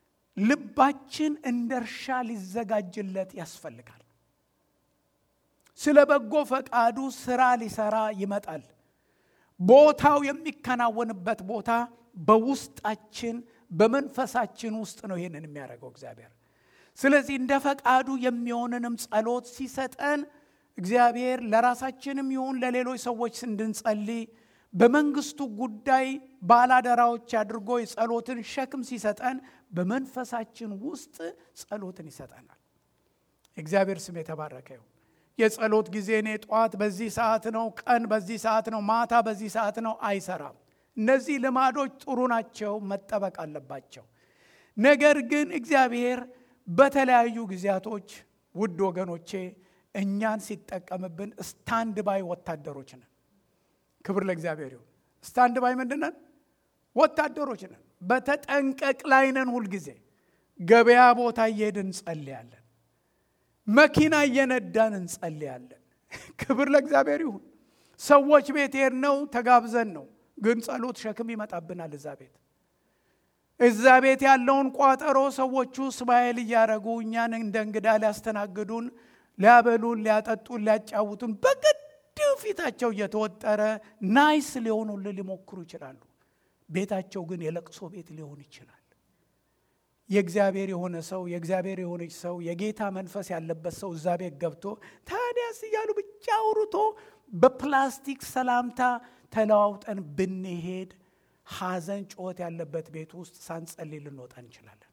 ልባችን እንደ እርሻ ሊዘጋጅለት ያስፈልጋል። ስለ በጎ ፈቃዱ ስራ ሊሰራ ይመጣል። ቦታው የሚከናወንበት ቦታ በውስጣችን በመንፈሳችን ውስጥ ነው ይህንን የሚያደርገው እግዚአብሔር። ስለዚህ እንደ ፈቃዱ የሚሆንንም ጸሎት ሲሰጠን እግዚአብሔር ለራሳችንም ይሁን ለሌሎች ሰዎች እንድንጸልይ በመንግስቱ ጉዳይ ባላደራዎች አድርጎ የጸሎትን ሸክም ሲሰጠን በመንፈሳችን ውስጥ ጸሎትን ይሰጠናል። እግዚአብሔር ስም የተባረከ ይሁን። የጸሎት ጊዜ እኔ ጠዋት በዚህ ሰዓት ነው፣ ቀን በዚህ ሰዓት ነው፣ ማታ በዚህ ሰዓት ነው አይሰራም። እነዚህ ልማዶች ጥሩ ናቸው፣ መጠበቅ አለባቸው። ነገር ግን እግዚአብሔር በተለያዩ ጊዜያቶች ውድ ወገኖቼ እኛን ሲጠቀምብን ስታንድ ባይ ወታደሮች ነን። ክብር ለእግዚአብሔር ይሁን። ስታንድ ባይ ምንድን ነን? ወታደሮች ነን። በተጠንቀቅ ላይ ነን። ሁልጊዜ ገበያ ቦታ እየሄድን እንጸልያለን። መኪና እየነዳን እንጸልያለን። ክብር ለእግዚአብሔር ይሁን። ሰዎች ቤት ሄድነው ተጋብዘን ነው፣ ግን ጸሎት ሸክም ይመጣብናል እዛ ቤት እዛ ቤት ያለውን ቋጠሮ ሰዎቹ ስማኤል እያደረጉ እኛን እንደ እንግዳ ሊያስተናግዱን፣ ሊያበሉን፣ ሊያጠጡን፣ ሊያጫውቱን በግድ ፊታቸው እየተወጠረ ናይስ ሊሆኑልን ሊሞክሩ ይችላሉ። ቤታቸው ግን የለቅሶ ቤት ሊሆን ይችላል። የእግዚአብሔር የሆነ ሰው የእግዚአብሔር የሆነች ሰው የጌታ መንፈስ ያለበት ሰው እዛ ቤት ገብቶ ታዲያስ እያሉ ብቻ አውርቶ በፕላስቲክ ሰላምታ ተለዋውጠን ብንሄድ ሐዘን ጩኸት ያለበት ቤት ውስጥ ሳንጸልይ ልንወጣ እንችላለን።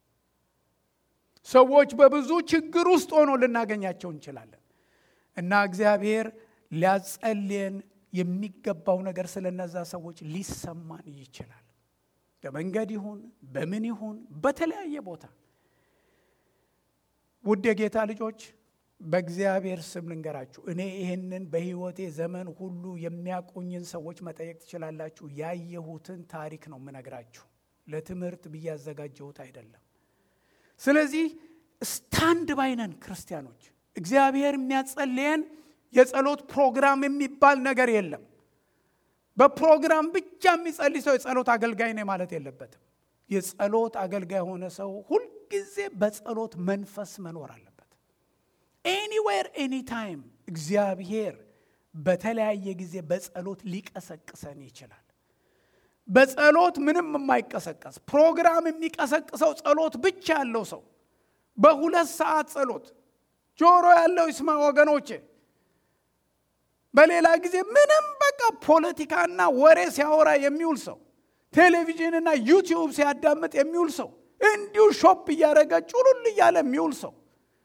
ሰዎች በብዙ ችግር ውስጥ ሆኖ ልናገኛቸው እንችላለን እና እግዚአብሔር ሊያጸልየን የሚገባው ነገር ስለነዛ ሰዎች ሊሰማን ይችላል። በመንገድ ይሁን በምን ይሁን በተለያየ ቦታ ውድ የጌታ ልጆች በእግዚአብሔር ስም ልንገራችሁ፣ እኔ ይህንን በሕይወቴ ዘመን ሁሉ የሚያቆኝን ሰዎች መጠየቅ ትችላላችሁ። ያየሁትን ታሪክ ነው የምነግራችሁ፣ ለትምህርት ብዬ ያዘጋጀሁት አይደለም። ስለዚህ ስታንድ ባይነን ክርስቲያኖች፣ እግዚአብሔር የሚያጸልየን የጸሎት ፕሮግራም የሚባል ነገር የለም። በፕሮግራም ብቻ የሚጸልይ ሰው የጸሎት አገልጋይ ነኝ ማለት የለበትም። የጸሎት አገልጋይ የሆነ ሰው ሁልጊዜ በጸሎት መንፈስ መኖር አለበት። ኤኒዌር ኤኒታይም እግዚአብሔር በተለያየ ጊዜ በጸሎት ሊቀሰቅሰን ይችላል። በጸሎት ምንም የማይቀሰቀስ ፕሮግራም የሚቀሰቅሰው ጸሎት ብቻ ያለው ሰው በሁለት ሰዓት ጸሎት ጆሮ ያለው ይስማ ወገኖቼ። በሌላ ጊዜ ምንም በቃ ፖለቲካና ወሬ ሲያወራ የሚውል ሰው ቴሌቪዥንና ዩቲዩብ ሲያዳምጥ የሚውል ሰው እንዲሁ ሾፕ እያደረገ ጩሉል እያለ የሚውል ሰው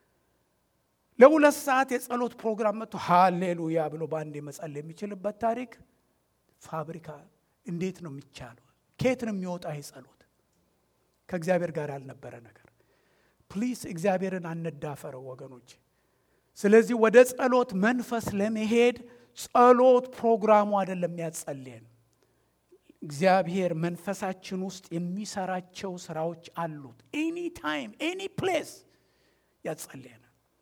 ለሁለት ሰዓት የጸሎት ፕሮግራም መጥቶ ሃሌሉያ ብሎ በአንድ መጸለይ የሚችልበት ታሪክ ፋብሪካ እንዴት ነው የሚቻለው? ከየት ነው የሚወጣ ይህ ጸሎት? ከእግዚአብሔር ጋር ያልነበረ ነገር። ፕሊስ እግዚአብሔርን አንዳፈረው ወገኖች። ስለዚህ ወደ ጸሎት መንፈስ ለመሄድ ጸሎት ፕሮግራሙ አይደለም የሚያጸልየን። እግዚአብሔር መንፈሳችን ውስጥ የሚሰራቸው ስራዎች አሉት። ኤኒ ታይም ኤኒ ፕሌስ ያጸልየናል።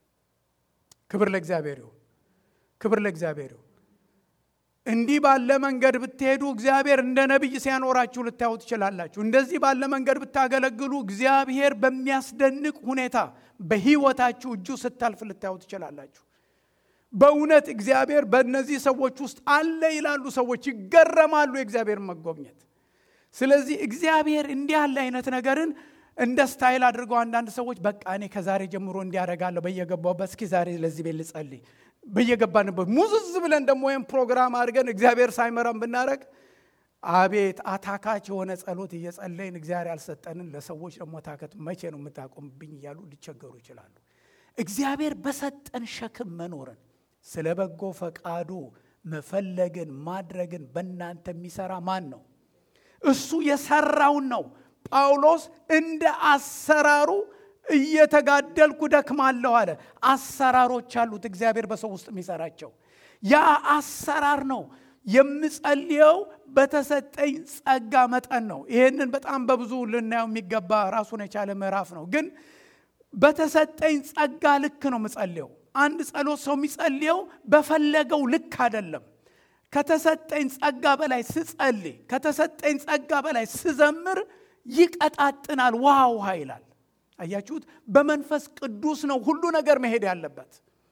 ክብር ለእግዚአብሔር ይሁን። ክብር ለእግዚአብሔር ይሁን። እንዲህ ባለ መንገድ ብትሄዱ እግዚአብሔር እንደ ነቢይ ሲያኖራችሁ ልታዩ ትችላላችሁ። እንደዚህ ባለ መንገድ ብታገለግሉ እግዚአብሔር በሚያስደንቅ ሁኔታ በሕይወታችሁ እጁ ስታልፍ ልታዩ ትችላላችሁ። በእውነት እግዚአብሔር በእነዚህ ሰዎች ውስጥ አለ ይላሉ ሰዎች፣ ይገረማሉ የእግዚአብሔር መጎብኘት። ስለዚህ እግዚአብሔር እንዲህ ያለ አይነት ነገርን እንደ ስታይል አድርገው አንዳንድ ሰዎች በቃ እኔ ከዛሬ ጀምሮ እንዲያደርጋለሁ በየገባሁበት፣ እስኪ ዛሬ ለዚህ ቤት ልጸልይ በየገባንበት ሙዝዝ ብለን ደግሞ ወይም ፕሮግራም አድርገን እግዚአብሔር ሳይመራን ብናደረግ አቤት አታካች የሆነ ጸሎት እየጸለይን እግዚአብሔር ያልሰጠንን ለሰዎች ደግሞ ታከት መቼ ነው የምታቆምብኝ እያሉ ሊቸገሩ ይችላሉ። እግዚአብሔር በሰጠን ሸክም መኖርን ስለ በጎ ፈቃዱ መፈለግን ማድረግን በእናንተ የሚሰራ ማን ነው? እሱ የሰራውን ነው። ጳውሎስ እንደ አሰራሩ እየተጋደልኩ ደክማለሁ አለ። አሰራሮች አሉት እግዚአብሔር በሰው ውስጥ የሚሰራቸው። ያ አሰራር ነው የምጸልየው በተሰጠኝ ጸጋ መጠን ነው። ይህንን በጣም በብዙ ልናየው የሚገባ ራሱን የቻለ ምዕራፍ ነው። ግን በተሰጠኝ ጸጋ ልክ ነው የምጸልየው። አንድ ጸሎት ሰው የሚጸልየው በፈለገው ልክ አይደለም። ከተሰጠኝ ጸጋ በላይ ስጸልይ፣ ከተሰጠኝ ጸጋ በላይ ስዘምር ይቀጣጥናል፣ ውሃ ውሃ ይላል። አያችሁት? በመንፈስ ቅዱስ ነው ሁሉ ነገር መሄድ ያለበት።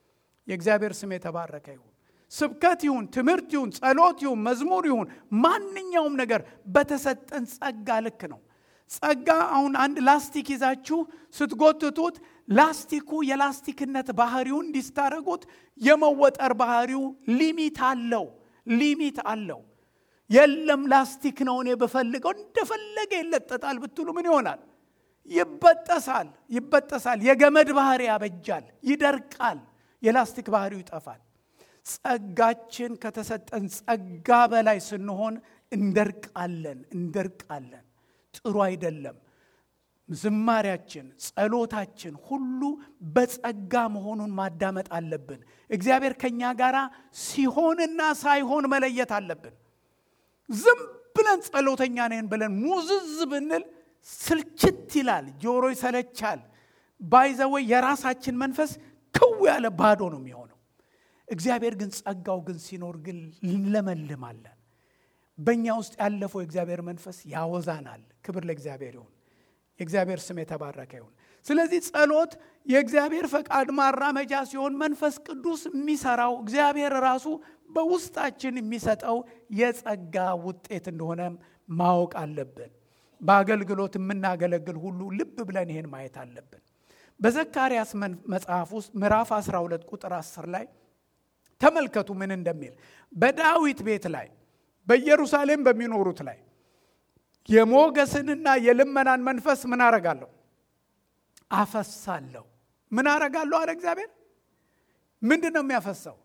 የእግዚአብሔር ስም የተባረከ ይሁን። ስብከት ይሁን፣ ትምህርት ይሁን፣ ጸሎት ይሁን፣ መዝሙር ይሁን፣ ማንኛውም ነገር በተሰጠን ጸጋ ልክ ነው። ጸጋ አሁን አንድ ላስቲክ ይዛችሁ ስትጎትቱት ላስቲኩ የላስቲክነት ባህሪው እንዲስታረጉት የመወጠር ባህሪው ሊሚት አለው ሊሚት አለው። የለም ላስቲክ ነው እኔ በፈልገው እንደፈለገ ይለጠጣል ብትሉ ምን ይሆናል? ይበጠሳል ይበጠሳል። የገመድ ባህሪ ያበጃል፣ ይደርቃል፣ የላስቲክ ባህሪው ይጠፋል። ጸጋችን ከተሰጠን ጸጋ በላይ ስንሆን እንደርቃለን እንደርቃለን። ጥሩ አይደለም። ዝማሪያችን፣ ጸሎታችን ሁሉ በጸጋ መሆኑን ማዳመጥ አለብን። እግዚአብሔር ከእኛ ጋር ሲሆንና ሳይሆን መለየት አለብን። ዝም ብለን ጸሎተኛ ነን ብለን ሙዝዝ ብንል ስልችት ይላል፣ ጆሮ ይሰለቻል። ባይዘወይ የራሳችን መንፈስ ክው ያለ ባዶ ነው የሚሆነው። እግዚአብሔር ግን ጸጋው ግን ሲኖር ግን እንለመልማለን። በእኛ ውስጥ ያለፈው የእግዚአብሔር መንፈስ ያወዛናል። ክብር ለእግዚአብሔር ይሁን። የእግዚአብሔር ስም የተባረከ ይሁን። ስለዚህ ጸሎት የእግዚአብሔር ፈቃድ ማራመጃ ሲሆን መንፈስ ቅዱስ የሚሰራው እግዚአብሔር ራሱ በውስጣችን የሚሰጠው የጸጋ ውጤት እንደሆነ ማወቅ አለብን። በአገልግሎት የምናገለግል ሁሉ ልብ ብለን ይሄን ማየት አለብን። በዘካርያስ መጽሐፍ ውስጥ ምዕራፍ 12 ቁጥር 10 ላይ ተመልከቱ ምን እንደሚል በዳዊት ቤት ላይ በኢየሩሳሌም በሚኖሩት ላይ የሞገስንና የልመናን መንፈስ ምን አረጋለሁ አፈሳለሁ። ምን አረጋለሁ አለ እግዚአብሔር። ምንድን ነው የሚያፈሳው?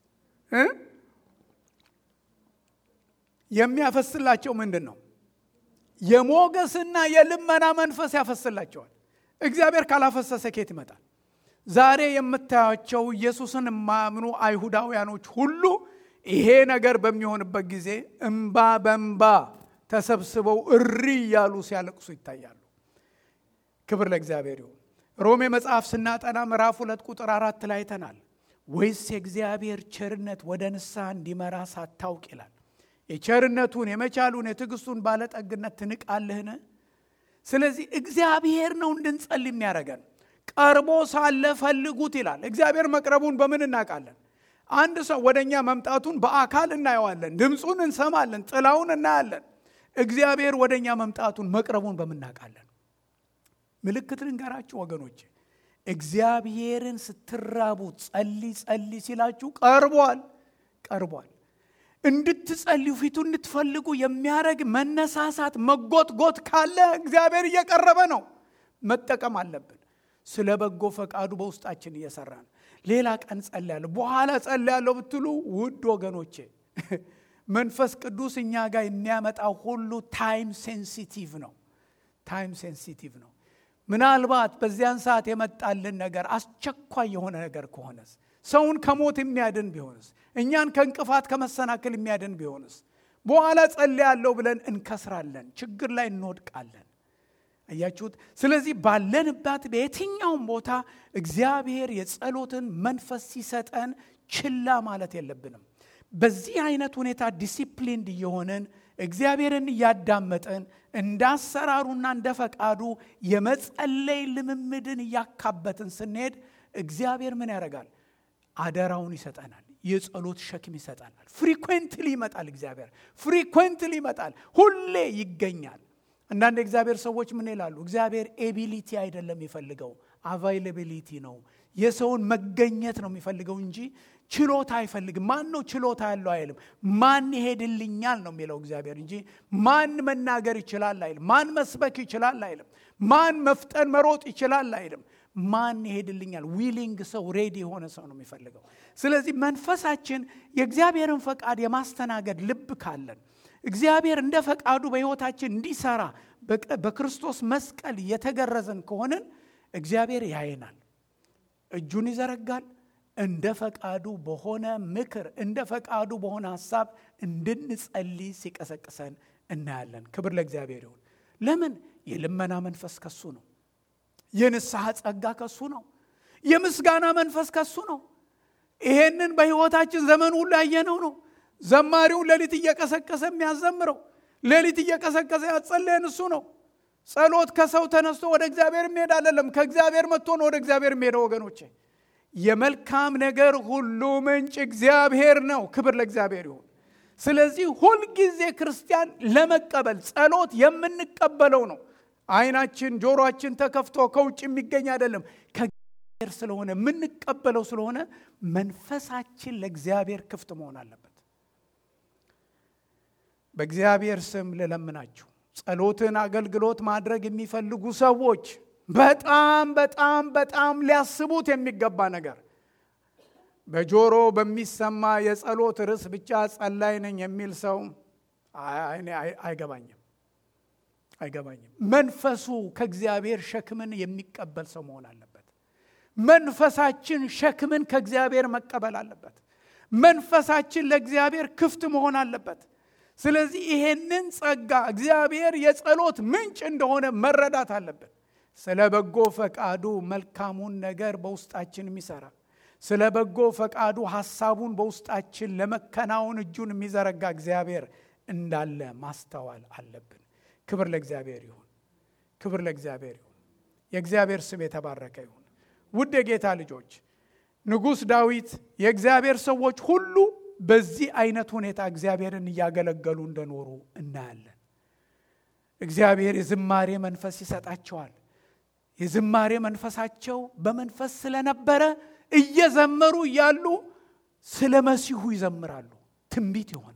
የሚያፈስላቸው ምንድን ነው? የሞገስና የልመና መንፈስ ያፈስላቸዋል። እግዚአብሔር ካላፈሰሰ ኬት ይመጣል? ዛሬ የምታያቸው ኢየሱስን የማያምኑ አይሁዳውያኖች ሁሉ ይሄ ነገር በሚሆንበት ጊዜ እምባ በእምባ ተሰብስበው እሪ እያሉ ሲያለቅሱ ይታያሉ። ክብር ለእግዚአብሔር ይሁን። ሮሜ መጽሐፍ ስናጠና ምዕራፍ ሁለት ቁጥር አራት ላይ አይተናል። ወይስ የእግዚአብሔር ቸርነት ወደ ንስሐ እንዲመራ ሳታውቅ ይላል። የቸርነቱን የመቻሉን የትዕግስቱን ባለጠግነት ትንቃለህን? ስለዚህ እግዚአብሔር ነው እንድንጸልይ የሚያደርገን። ቀርቦ ሳለ ፈልጉት ይላል። እግዚአብሔር መቅረቡን በምን እናውቃለን? አንድ ሰው ወደ እኛ መምጣቱን በአካል እናየዋለን፣ ድምፁን እንሰማለን፣ ጥላውን እናያለን። እግዚአብሔር ወደ እኛ መምጣቱን መቅረቡን በምናውቃለን። ምልክት ልንገራችሁ ወገኖች፣ እግዚአብሔርን ስትራቡ ጸልይ ጸልይ ሲላችሁ ቀርቧል፣ ቀርቧል። እንድትጸልዩ ፊቱ እንድትፈልጉ የሚያደርግ መነሳሳት መጎትጎት ካለ እግዚአብሔር እየቀረበ ነው። መጠቀም አለብን። ስለ በጎ ፈቃዱ በውስጣችን እየሰራ ነው። ሌላ ቀን ጸልያለሁ በኋላ ጸልያለሁ ብትሉ ውድ ወገኖቼ መንፈስ ቅዱስ እኛ ጋር የሚያመጣው ሁሉ ታይም ሴንሲቲቭ ነው። ታይም ሴንሲቲቭ ነው። ምናልባት በዚያን ሰዓት የመጣልን ነገር አስቸኳይ የሆነ ነገር ከሆነስ ሰውን ከሞት የሚያድን ቢሆንስ እኛን ከእንቅፋት ከመሰናክል የሚያድን ቢሆንስ በኋላ ጸልያለሁ ብለን እንከስራለን፣ ችግር ላይ እንወድቃለን። አያችሁት? ስለዚህ ባለንባት በየትኛውም ቦታ እግዚአብሔር የጸሎትን መንፈስ ሲሰጠን ችላ ማለት የለብንም። በዚህ አይነት ሁኔታ ዲሲፕሊንድ እየሆንን እግዚአብሔርን እያዳመጥን እንደ አሰራሩና እንደ ፈቃዱ የመጸለይ ልምምድን እያካበትን ስንሄድ እግዚአብሔር ምን ያደርጋል? አደራውን ይሰጠናል። የጸሎት ሸክም ይሰጠናል። ፍሪኩዌንትሊ ይመጣል። እግዚአብሔር ፍሪኩዌንትሊ ይመጣል። ሁሌ ይገኛል። አንዳንድ የእግዚአብሔር ሰዎች ምን ይላሉ? እግዚአብሔር ኤቢሊቲ አይደለም የሚፈልገው አቫይላቢሊቲ ነው። የሰውን መገኘት ነው የሚፈልገው እንጂ ችሎታ አይፈልግም። ማን ነው ችሎታ ያለው አይልም። ማን ይሄድልኛል ነው የሚለው እግዚአብሔር እንጂ ማን መናገር ይችላል አይልም። ማን መስበክ ይችላል አይልም። ማን መፍጠን መሮጥ ይችላል አይልም። ማን ይሄድልኛል? ዊሊንግ ሰው ሬዲ የሆነ ሰው ነው የሚፈልገው። ስለዚህ መንፈሳችን የእግዚአብሔርን ፈቃድ የማስተናገድ ልብ ካለን እግዚአብሔር እንደ ፈቃዱ በሕይወታችን እንዲሰራ በክርስቶስ መስቀል የተገረዘን ከሆንን እግዚአብሔር ያየናል፣ እጁን ይዘረጋል። እንደ ፈቃዱ በሆነ ምክር፣ እንደ ፈቃዱ በሆነ ሀሳብ እንድንጸልይ ሲቀሰቅሰን እናያለን። ክብር ለእግዚአብሔር ይሁን። ለምን? የልመና መንፈስ ከሱ ነው። የንስሐ ጸጋ ከሱ ነው። የምስጋና መንፈስ ከሱ ነው። ይሄንን በሕይወታችን ዘመን ሁሉ ያየነው ነው። ዘማሪውን ሌሊት እየቀሰቀሰ የሚያዘምረው ሌሊት እየቀሰቀሰ ያጸለየን እሱ ነው። ጸሎት ከሰው ተነስቶ ወደ እግዚአብሔር የሚሄድ አይደለም። ከእግዚአብሔር መጥቶ ነው ወደ እግዚአብሔር የሚሄደው። ወገኖቼ የመልካም ነገር ሁሉ ምንጭ እግዚአብሔር ነው። ክብር ለእግዚአብሔር ይሁን። ስለዚህ ሁልጊዜ ክርስቲያን ለመቀበል ጸሎት የምንቀበለው ነው። አይናችን ጆሮአችን ተከፍቶ ከውጭ የሚገኝ አይደለም፣ ከእግዚአብሔር ስለሆነ የምንቀበለው ስለሆነ መንፈሳችን ለእግዚአብሔር ክፍት መሆን አለበት። በእግዚአብሔር ስም ልለምናችሁ ጸሎትን አገልግሎት ማድረግ የሚፈልጉ ሰዎች በጣም በጣም በጣም ሊያስቡት የሚገባ ነገር በጆሮ በሚሰማ የጸሎት ርዕስ ብቻ ጸላይ ነኝ የሚል ሰው አይገባኝም አይገባኝም። መንፈሱ ከእግዚአብሔር ሸክምን የሚቀበል ሰው መሆን አለበት። መንፈሳችን ሸክምን ከእግዚአብሔር መቀበል አለበት። መንፈሳችን ለእግዚአብሔር ክፍት መሆን አለበት። ስለዚህ ይሄንን ጸጋ እግዚአብሔር የጸሎት ምንጭ እንደሆነ መረዳት አለብን። ስለ በጎ ፈቃዱ መልካሙን ነገር በውስጣችን የሚሰራ ስለ በጎ ፈቃዱ ሐሳቡን በውስጣችን ለመከናወን እጁን የሚዘረጋ እግዚአብሔር እንዳለ ማስተዋል አለብን። ክብር ለእግዚአብሔር ይሁን። ክብር ለእግዚአብሔር ይሁን። የእግዚአብሔር ስም የተባረከ ይሁን። ውድ የጌታ ልጆች ንጉሥ ዳዊት የእግዚአብሔር ሰዎች ሁሉ በዚህ አይነት ሁኔታ እግዚአብሔርን እያገለገሉ እንደኖሩ እናያለን። እግዚአብሔር የዝማሬ መንፈስ ይሰጣቸዋል። የዝማሬ መንፈሳቸው በመንፈስ ስለነበረ እየዘመሩ እያሉ ስለ መሲሁ ይዘምራሉ። ትንቢት ይሆናል።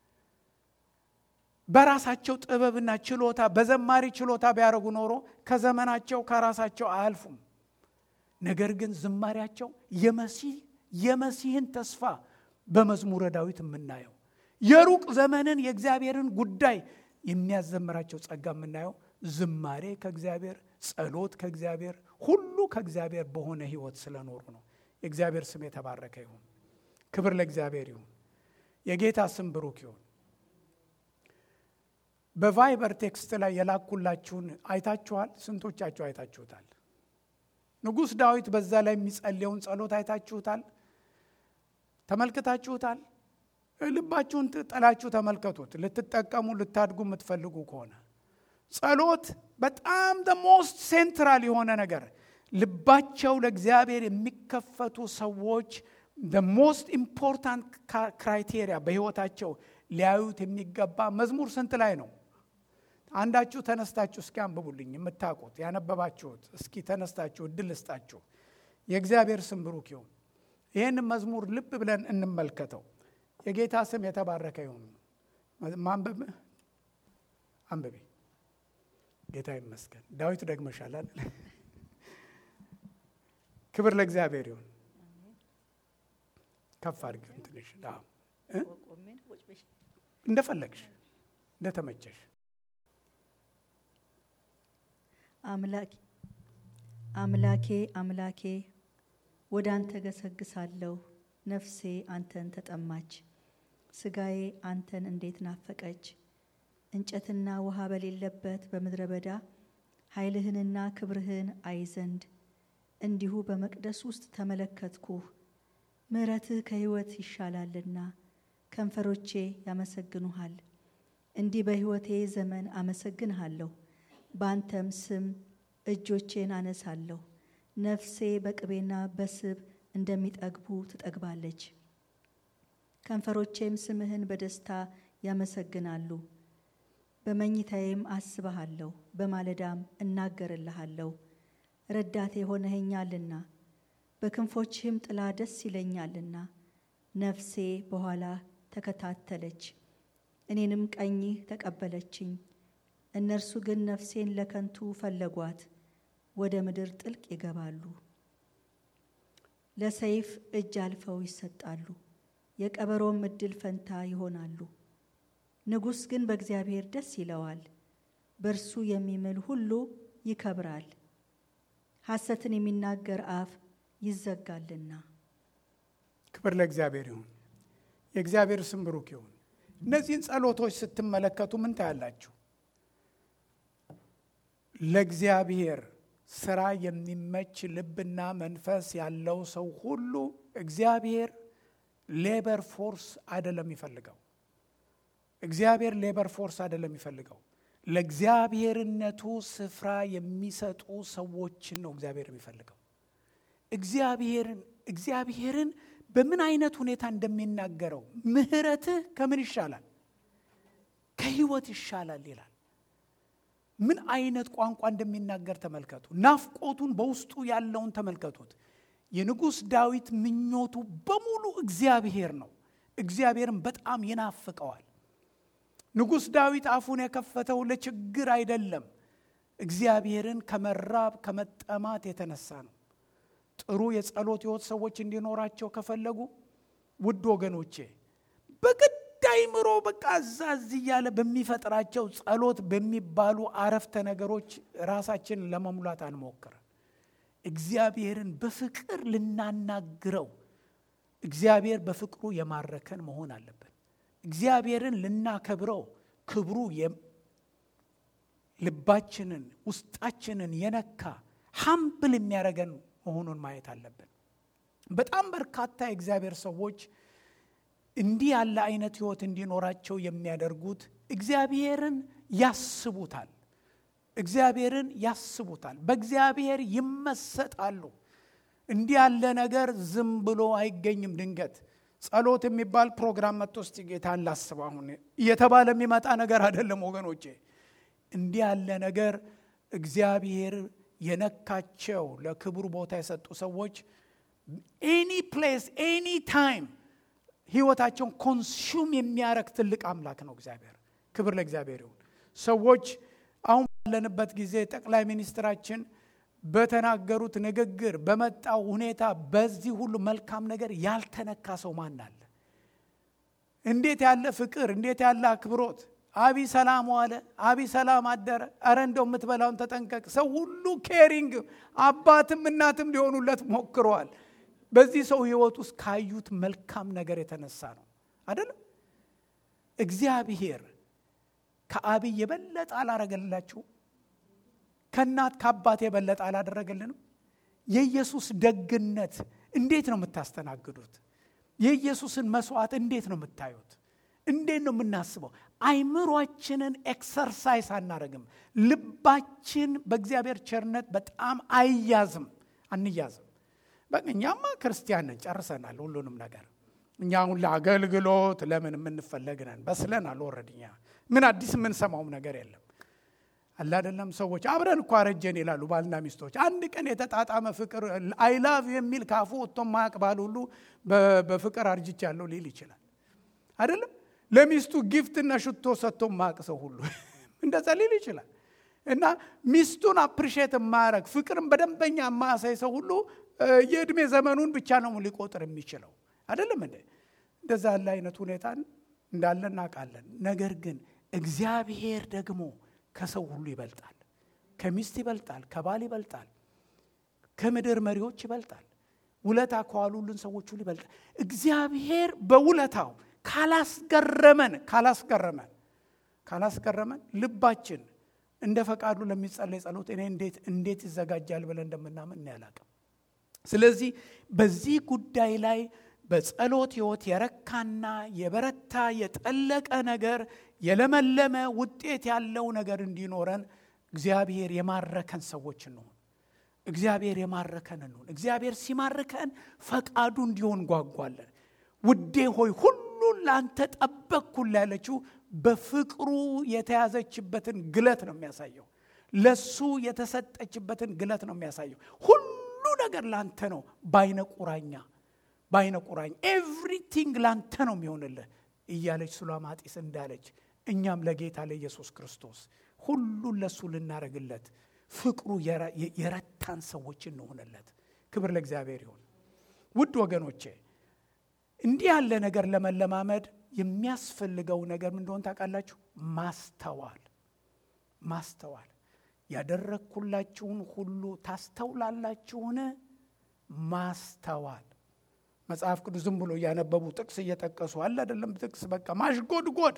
በራሳቸው ጥበብና ችሎታ በዘማሪ ችሎታ ቢያደርጉ ኖሮ ከዘመናቸው ከራሳቸው አያልፉም። ነገር ግን ዝማሪያቸው የመሲህ የመሲህን ተስፋ በመዝሙረ ዳዊት የምናየው የሩቅ ዘመንን የእግዚአብሔርን ጉዳይ የሚያዘምራቸው ጸጋ የምናየው ዝማሬ ከእግዚአብሔር ጸሎት ከእግዚአብሔር ሁሉ ከእግዚአብሔር በሆነ ህይወት ስለኖሩ ነው። የእግዚአብሔር ስም የተባረከ ይሁን። ክብር ለእግዚአብሔር ይሁን። የጌታ ስም ብሩክ ይሁን። በቫይበር ቴክስት ላይ የላኩላችሁን አይታችኋል? ስንቶቻችሁ አይታችሁታል? ንጉሥ ዳዊት በዛ ላይ የሚጸልየውን ጸሎት አይታችሁታል? ተመልክታችሁታል? ልባችሁን ጥላችሁ ተመልከቱት። ልትጠቀሙ ልታድጉ የምትፈልጉ ከሆነ ጸሎት በጣም ደ ሞስት ሴንትራል የሆነ ነገር ልባቸው ለእግዚአብሔር የሚከፈቱ ሰዎች ደ ሞስት ኢምፖርታንት ክራይቴሪያ በህይወታቸው ሊያዩት የሚገባ መዝሙር ስንት ላይ ነው? አንዳችሁ ተነስታችሁ እስኪ አንብቡልኝ። የምታውቁት ያነበባችሁት እስኪ ተነስታችሁ እድል ልስጣችሁ። የእግዚአብሔር ስም ብሩክ ይሁን። ይህን መዝሙር ልብ ብለን እንመልከተው። የጌታ ስም የተባረከ ይሁን። ማንበብ አንብቤ ጌታ ይመስገን። ዳዊት ደግመሻል አይደል? ክብር ለእግዚአብሔር ይሁን። ከፍ አድርጊው ትንሽ እንደፈለግሽ እንደተመቸሽ። አምላኬ አምላኬ አምላኬ ወደ አንተ ገሰግሳለሁ። ነፍሴ አንተን ተጠማች፣ ስጋዬ አንተን እንዴት ናፈቀች። እንጨትና ውሃ በሌለበት በምድረ በዳ ኃይልህንና ክብርህን አይ ዘንድ እንዲሁ በመቅደስ ውስጥ ተመለከትኩህ። ምሕረትህ ከሕይወት ይሻላልና ከንፈሮቼ ያመሰግኑሃል። እንዲህ በሕይወቴ ዘመን አመሰግንሃለሁ፣ በአንተም ስም እጆቼን አነሳለሁ። ነፍሴ በቅቤና በስብ እንደሚጠግቡ ትጠግባለች። ከንፈሮቼም ስምህን በደስታ ያመሰግናሉ። በመኝታዬም አስበሃለሁ፣ በማለዳም እናገርልሃለሁ። ረዳቴ ሆነኸኛልና በክንፎችህም ጥላ ደስ ይለኛልና። ነፍሴ በኋላ ተከታተለች፣ እኔንም ቀኝህ ተቀበለችኝ። እነርሱ ግን ነፍሴን ለከንቱ ፈለጓት፣ ወደ ምድር ጥልቅ ይገባሉ። ለሰይፍ እጅ አልፈው ይሰጣሉ፣ የቀበሮም እድል ፈንታ ይሆናሉ። ንጉሥ ግን በእግዚአብሔር ደስ ይለዋል፣ በእርሱ የሚምል ሁሉ ይከብራል። ሐሰትን የሚናገር አፍ ይዘጋልና። ክብር ለእግዚአብሔር ይሁን። የእግዚአብሔር ስም ብሩክ ይሁን። እነዚህን ጸሎቶች ስትመለከቱ ምን ታያላችሁ? ለእግዚአብሔር ስራ የሚመች ልብና መንፈስ ያለው ሰው ሁሉ እግዚአብሔር ሌበር ፎርስ አይደለም የሚፈልገው። እግዚአብሔር ሌበር ፎርስ አይደለም የሚፈልገው። ለእግዚአብሔርነቱ ስፍራ የሚሰጡ ሰዎችን ነው እግዚአብሔር የሚፈልገው። እግዚአብሔርን እግዚአብሔርን በምን አይነት ሁኔታ እንደሚናገረው ምሕረትህ ከምን ይሻላል? ከሕይወት ይሻላል ይላል። ምን አይነት ቋንቋ እንደሚናገር ተመልከቱ። ናፍቆቱን በውስጡ ያለውን ተመልከቱት። የንጉሥ ዳዊት ምኞቱ በሙሉ እግዚአብሔር ነው። እግዚአብሔርን በጣም ይናፍቀዋል። ንጉሥ ዳዊት አፉን የከፈተው ለችግር አይደለም፣ እግዚአብሔርን ከመራብ ከመጠማት የተነሳ ነው። ጥሩ የጸሎት ሕይወት ሰዎች እንዲኖራቸው ከፈለጉ ውድ ወገኖቼ በግድ አይምሮ በቃ እዛ እዚህ እያለ በሚፈጥራቸው ጸሎት በሚባሉ አረፍተ ነገሮች ራሳችንን ለመሙላት አንሞክር። እግዚአብሔርን በፍቅር ልናናግረው፣ እግዚአብሔር በፍቅሩ የማረከን መሆን አለብን። እግዚአብሔርን ልናከብረው፣ ክብሩ ልባችንን ውስጣችንን የነካ ሀምብል የሚያደርገን መሆኑን ማየት አለብን። በጣም በርካታ የእግዚአብሔር ሰዎች እንዲህ ያለ አይነት ህይወት እንዲኖራቸው የሚያደርጉት እግዚአብሔርን ያስቡታል። እግዚአብሔርን ያስቡታል። በእግዚአብሔር ይመሰጣሉ። እንዲህ ያለ ነገር ዝም ብሎ አይገኝም። ድንገት ጸሎት የሚባል ፕሮግራም መጥቶ እስቲ ጌታን ላስብ አሁን እየተባለ የሚመጣ ነገር አይደለም ወገኖቼ። እንዲህ ያለ ነገር እግዚአብሔር የነካቸው ለክብሩ ቦታ የሰጡ ሰዎች ኤኒ ፕሌስ ኤኒ ታይም ህይወታቸውን ኮንሱም የሚያረግ ትልቅ አምላክ ነው እግዚአብሔር። ክብር ለእግዚአብሔር ይሁን። ሰዎች አሁን ባለንበት ጊዜ ጠቅላይ ሚኒስትራችን በተናገሩት ንግግር በመጣው ሁኔታ በዚህ ሁሉ መልካም ነገር ያልተነካ ሰው ማን አለ? እንዴት ያለ ፍቅር፣ እንዴት ያለ አክብሮት! አቢ ሰላም ዋለ፣ አቢ ሰላም አደረ፣ አረ እንደው የምትበላውን ተጠንቀቅ። ሰው ሁሉ ኬሪንግ አባትም እናትም ሊሆኑለት ሞክረዋል። በዚህ ሰው ህይወት ውስጥ ካዩት መልካም ነገር የተነሳ ነው አይደለም። እግዚአብሔር ከአብይ የበለጠ አላረገላችሁ? ከእናት ከአባት የበለጠ አላደረገልንም? የኢየሱስ ደግነት እንዴት ነው የምታስተናግዱት? የኢየሱስን መስዋዕት እንዴት ነው የምታዩት? እንዴት ነው የምናስበው? አይምሯችንን ኤክሰርሳይስ አናረግም። ልባችን በእግዚአብሔር ቸርነት በጣም አይያዝም፣ አንያዝም። በቃ እኛማ ክርስቲያን ነን፣ ጨርሰናል ሁሉንም ነገር። እኛ አሁን ለአገልግሎት ለምን የምንፈለግ ነን፣ በስለናል። ኦልሬዲ እኛ ምን አዲስ የምንሰማውም ነገር የለም አለ አይደለም። ሰዎች አብረን እኮ አረጀን ይላሉ ባልና ሚስቶች። አንድ ቀን የተጣጣመ ፍቅር አይላቭ የሚል ካፉ ወጥቶ ማያቅ ባል ሁሉ በፍቅር አርጅቻለሁ ሊል ይችላል አይደለም። ለሚስቱ ጊፍትና ሽቶ ሰጥቶ ማያቅ ሰው ሁሉ እንደዛ ሊል ይችላል። እና ሚስቱን አፕሪሼት የማያረግ ፍቅርን በደንበኛ የማያሳይ ሰው ሁሉ የእድሜ ዘመኑን ብቻ ነው ሊቆጥር የሚችለው አይደለም እንዴ? እንደዛ ያለ አይነት ሁኔታ እንዳለ እናውቃለን። ነገር ግን እግዚአብሔር ደግሞ ከሰው ሁሉ ይበልጣል። ከሚስት ይበልጣል፣ ከባል ይበልጣል፣ ከምድር መሪዎች ይበልጣል፣ ውለታ ከዋሉልን ሰዎች ሁሉ ይበልጣል። እግዚአብሔር በውለታው ካላስገረመን ካላስገረመን ካላስገረመን ልባችን እንደ ፈቃዱ ለሚጸለይ ጸሎት እኔ እንዴት እንዴት ይዘጋጃል ብለን እንደምናምን እኔ አላቅም። ስለዚህ በዚህ ጉዳይ ላይ በጸሎት ሕይወት የረካና የበረታ የጠለቀ ነገር የለመለመ ውጤት ያለው ነገር እንዲኖረን እግዚአብሔር የማረከን ሰዎች እንሆን። እግዚአብሔር የማረከን እንሆን። እግዚአብሔር ሲማርከን ፈቃዱ እንዲሆን ጓጓለን። ውዴ ሆይ ሁሉን ለአንተ ጠበቅኩል ያለችው በፍቅሩ የተያዘችበትን ግለት ነው የሚያሳየው። ለሱ የተሰጠችበትን ግለት ነው የሚያሳየው። ሁሉ ነገር ላንተ ነው በአይነ ቁራኛ በአይነ ቁራኝ ኤቭሪቲንግ ላንተ ነው የሚሆንልህ እያለች ሱላማጢስ እንዳለች እኛም ለጌታ ለኢየሱስ ክርስቶስ ሁሉን ለእሱ ልናደርግለት ፍቅሩ የረታን ሰዎች እንሆንለት። ክብር ለእግዚአብሔር ይሁን። ውድ ወገኖቼ እንዲህ ያለ ነገር ለመለማመድ የሚያስፈልገው ነገር ምን እንደሆነ ታውቃላችሁ? ማስተዋል ማስተዋል። ያደረግኩላችሁን ሁሉ ታስተውላላችሁን? ማስተዋል መጽሐፍ ቅዱስ ዝም ብሎ እያነበቡ ጥቅስ እየጠቀሱ አለ አይደለም። ጥቅስ በቃ ማሽጎድጎድ።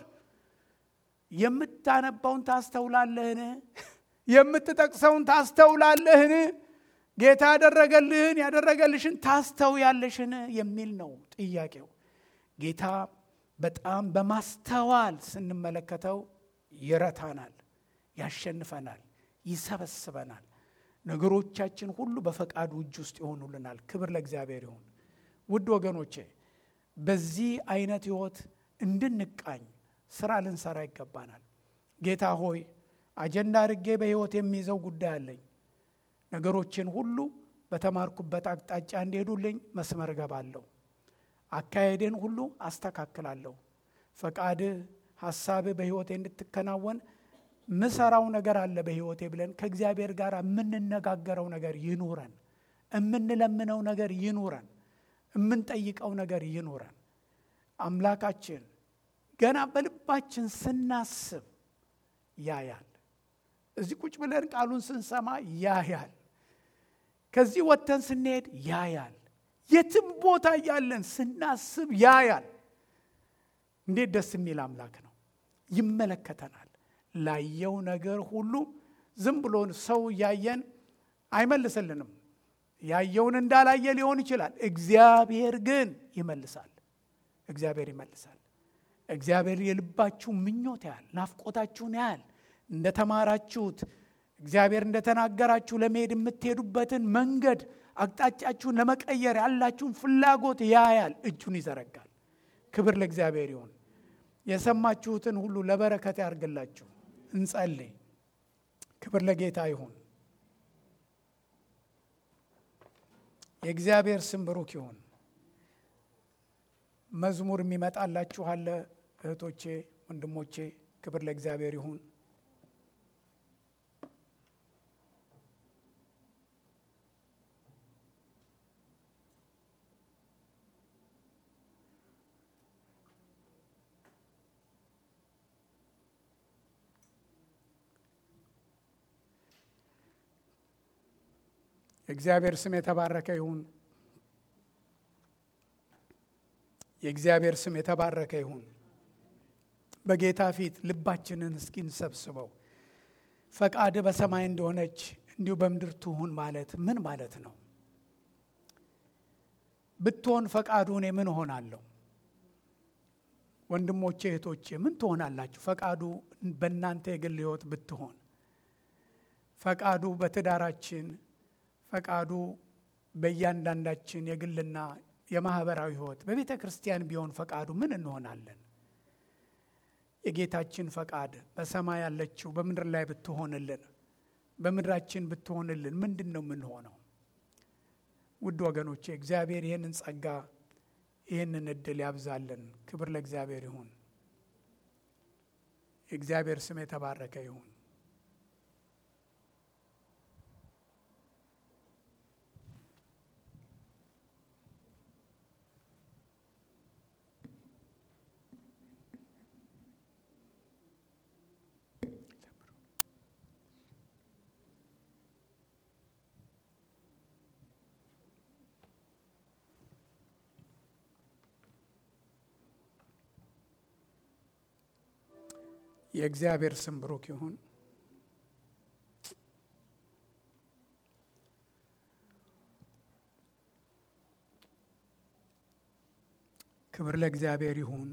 የምታነባውን ታስተውላለህን? የምትጠቅሰውን ታስተውላለህን? ጌታ ያደረገልህን ያደረገልሽን ታስተውያለሽን? የሚል ነው ጥያቄው። ጌታ በጣም በማስተዋል ስንመለከተው ይረታናል፣ ያሸንፈናል፣ ይሰበስበናል። ነገሮቻችን ሁሉ በፈቃዱ እጅ ውስጥ ይሆኑልናል። ክብር ለእግዚአብሔር ይሁን። ውድ ወገኖቼ በዚህ አይነት ህይወት እንድንቃኝ ስራ ልንሰራ ይገባናል። ጌታ ሆይ አጀንዳ አድርጌ በህይወት የሚይዘው ጉዳይ አለኝ። ነገሮችን ሁሉ በተማርኩበት አቅጣጫ እንዲሄዱልኝ መስመር እገባለሁ። አካሄዴን ሁሉ አስተካክላለሁ። ፈቃድህ፣ ሀሳብህ በህይወቴ እንድትከናወን ምሰራው ነገር አለ በህይወቴ ብለን ከእግዚአብሔር ጋር የምንነጋገረው ነገር ይኑረን። የምንለምነው ነገር ይኑረን። የምንጠይቀው ነገር ይኑረን። አምላካችን ገና በልባችን ስናስብ ያያል። እዚህ ቁጭ ብለን ቃሉን ስንሰማ ያያል። ከዚህ ወጥተን ስንሄድ ያያል። የትም ቦታ እያለን ስናስብ ያያል። እንዴት ደስ የሚል አምላክ ነው! ይመለከተናል። ላየው ነገር ሁሉ ዝም ብሎ ሰው እያየን አይመልስልንም። ያየውን እንዳላየ ሊሆን ይችላል። እግዚአብሔር ግን ይመልሳል። እግዚአብሔር ይመልሳል። እግዚአብሔር የልባችሁ ምኞት ያህል ናፍቆታችሁን ያህል እንደተማራችሁት እግዚአብሔር እንደተናገራችሁ ለመሄድ የምትሄዱበትን መንገድ አቅጣጫችሁን ለመቀየር ያላችሁን ፍላጎት ያያል፣ እጁን ይዘረጋል። ክብር ለእግዚአብሔር ይሁን። የሰማችሁትን ሁሉ ለበረከት ያርግላችሁ። እንጸልይ። ክብር ለጌታ ይሁን። የእግዚአብሔር ስም ብሩክ ይሁን። መዝሙር የሚመጣላችሁ አለ እህቶቼ፣ ወንድሞቼ፣ ክብር ለእግዚአብሔር ይሁን። የእግዚአብሔር ስም የተባረከ ይሁን። የእግዚአብሔር ስም የተባረከ ይሁን። በጌታ ፊት ልባችንን እስኪ እንሰብስበው። ፈቃድ በሰማይ እንደሆነች እንዲሁ በምድር ትሁን ማለት ምን ማለት ነው? ብትሆን ፈቃዱ እኔ ምን እሆናለሁ? ወንድሞቼ እህቶቼ ምን ትሆናላችሁ? ፈቃዱ በእናንተ የግል ሕይወት ብትሆን ፈቃዱ በትዳራችን ፈቃዱ በእያንዳንዳችን የግልና የማህበራዊ ሕይወት በቤተ ክርስቲያን ቢሆን ፈቃዱ ምን እንሆናለን? የጌታችን ፈቃድ በሰማይ ያለችው በምድር ላይ ብትሆንልን በምድራችን ብትሆንልን ምንድን ነው የምንሆነው? ውድ ወገኖቼ እግዚአብሔር ይህንን ጸጋ ይህንን እድል ያብዛልን። ክብር ለእግዚአብሔር ይሁን። የእግዚአብሔር ስም የተባረከ ይሁን። የእግዚአብሔር ስም ብሩክ ይሁን። ክብር ለእግዚአብሔር ይሁን።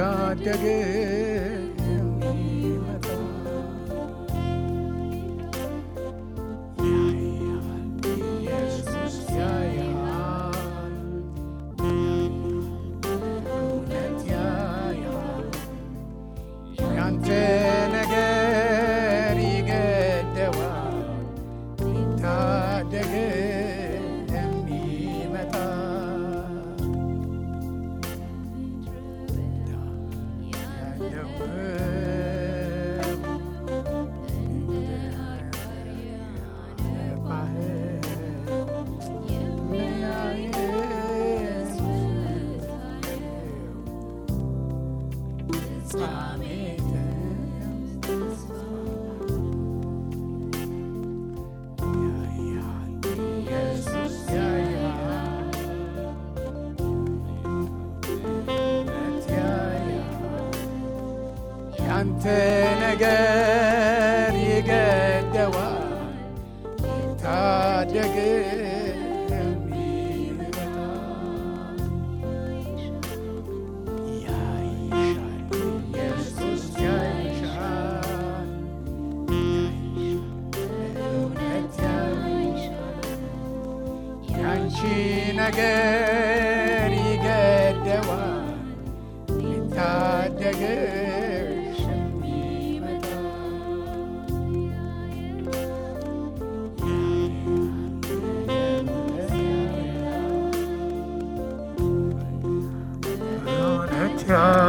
ሊታደግ የሚመጣ ያያል ኢየሱስ ያያል እውነት ያያል ያንተ ነገር ይገደዋል ሊታደግ የሚመጣ ያንተ ነገር ይገደዋል ታደግ የሚመጣ ያይሻል ኢየሱስ ያይሻል እውነት ያይሻል ያንቺ ነገር ይገደዋል ሊታደግሽ የሚመጣ እውነት ያ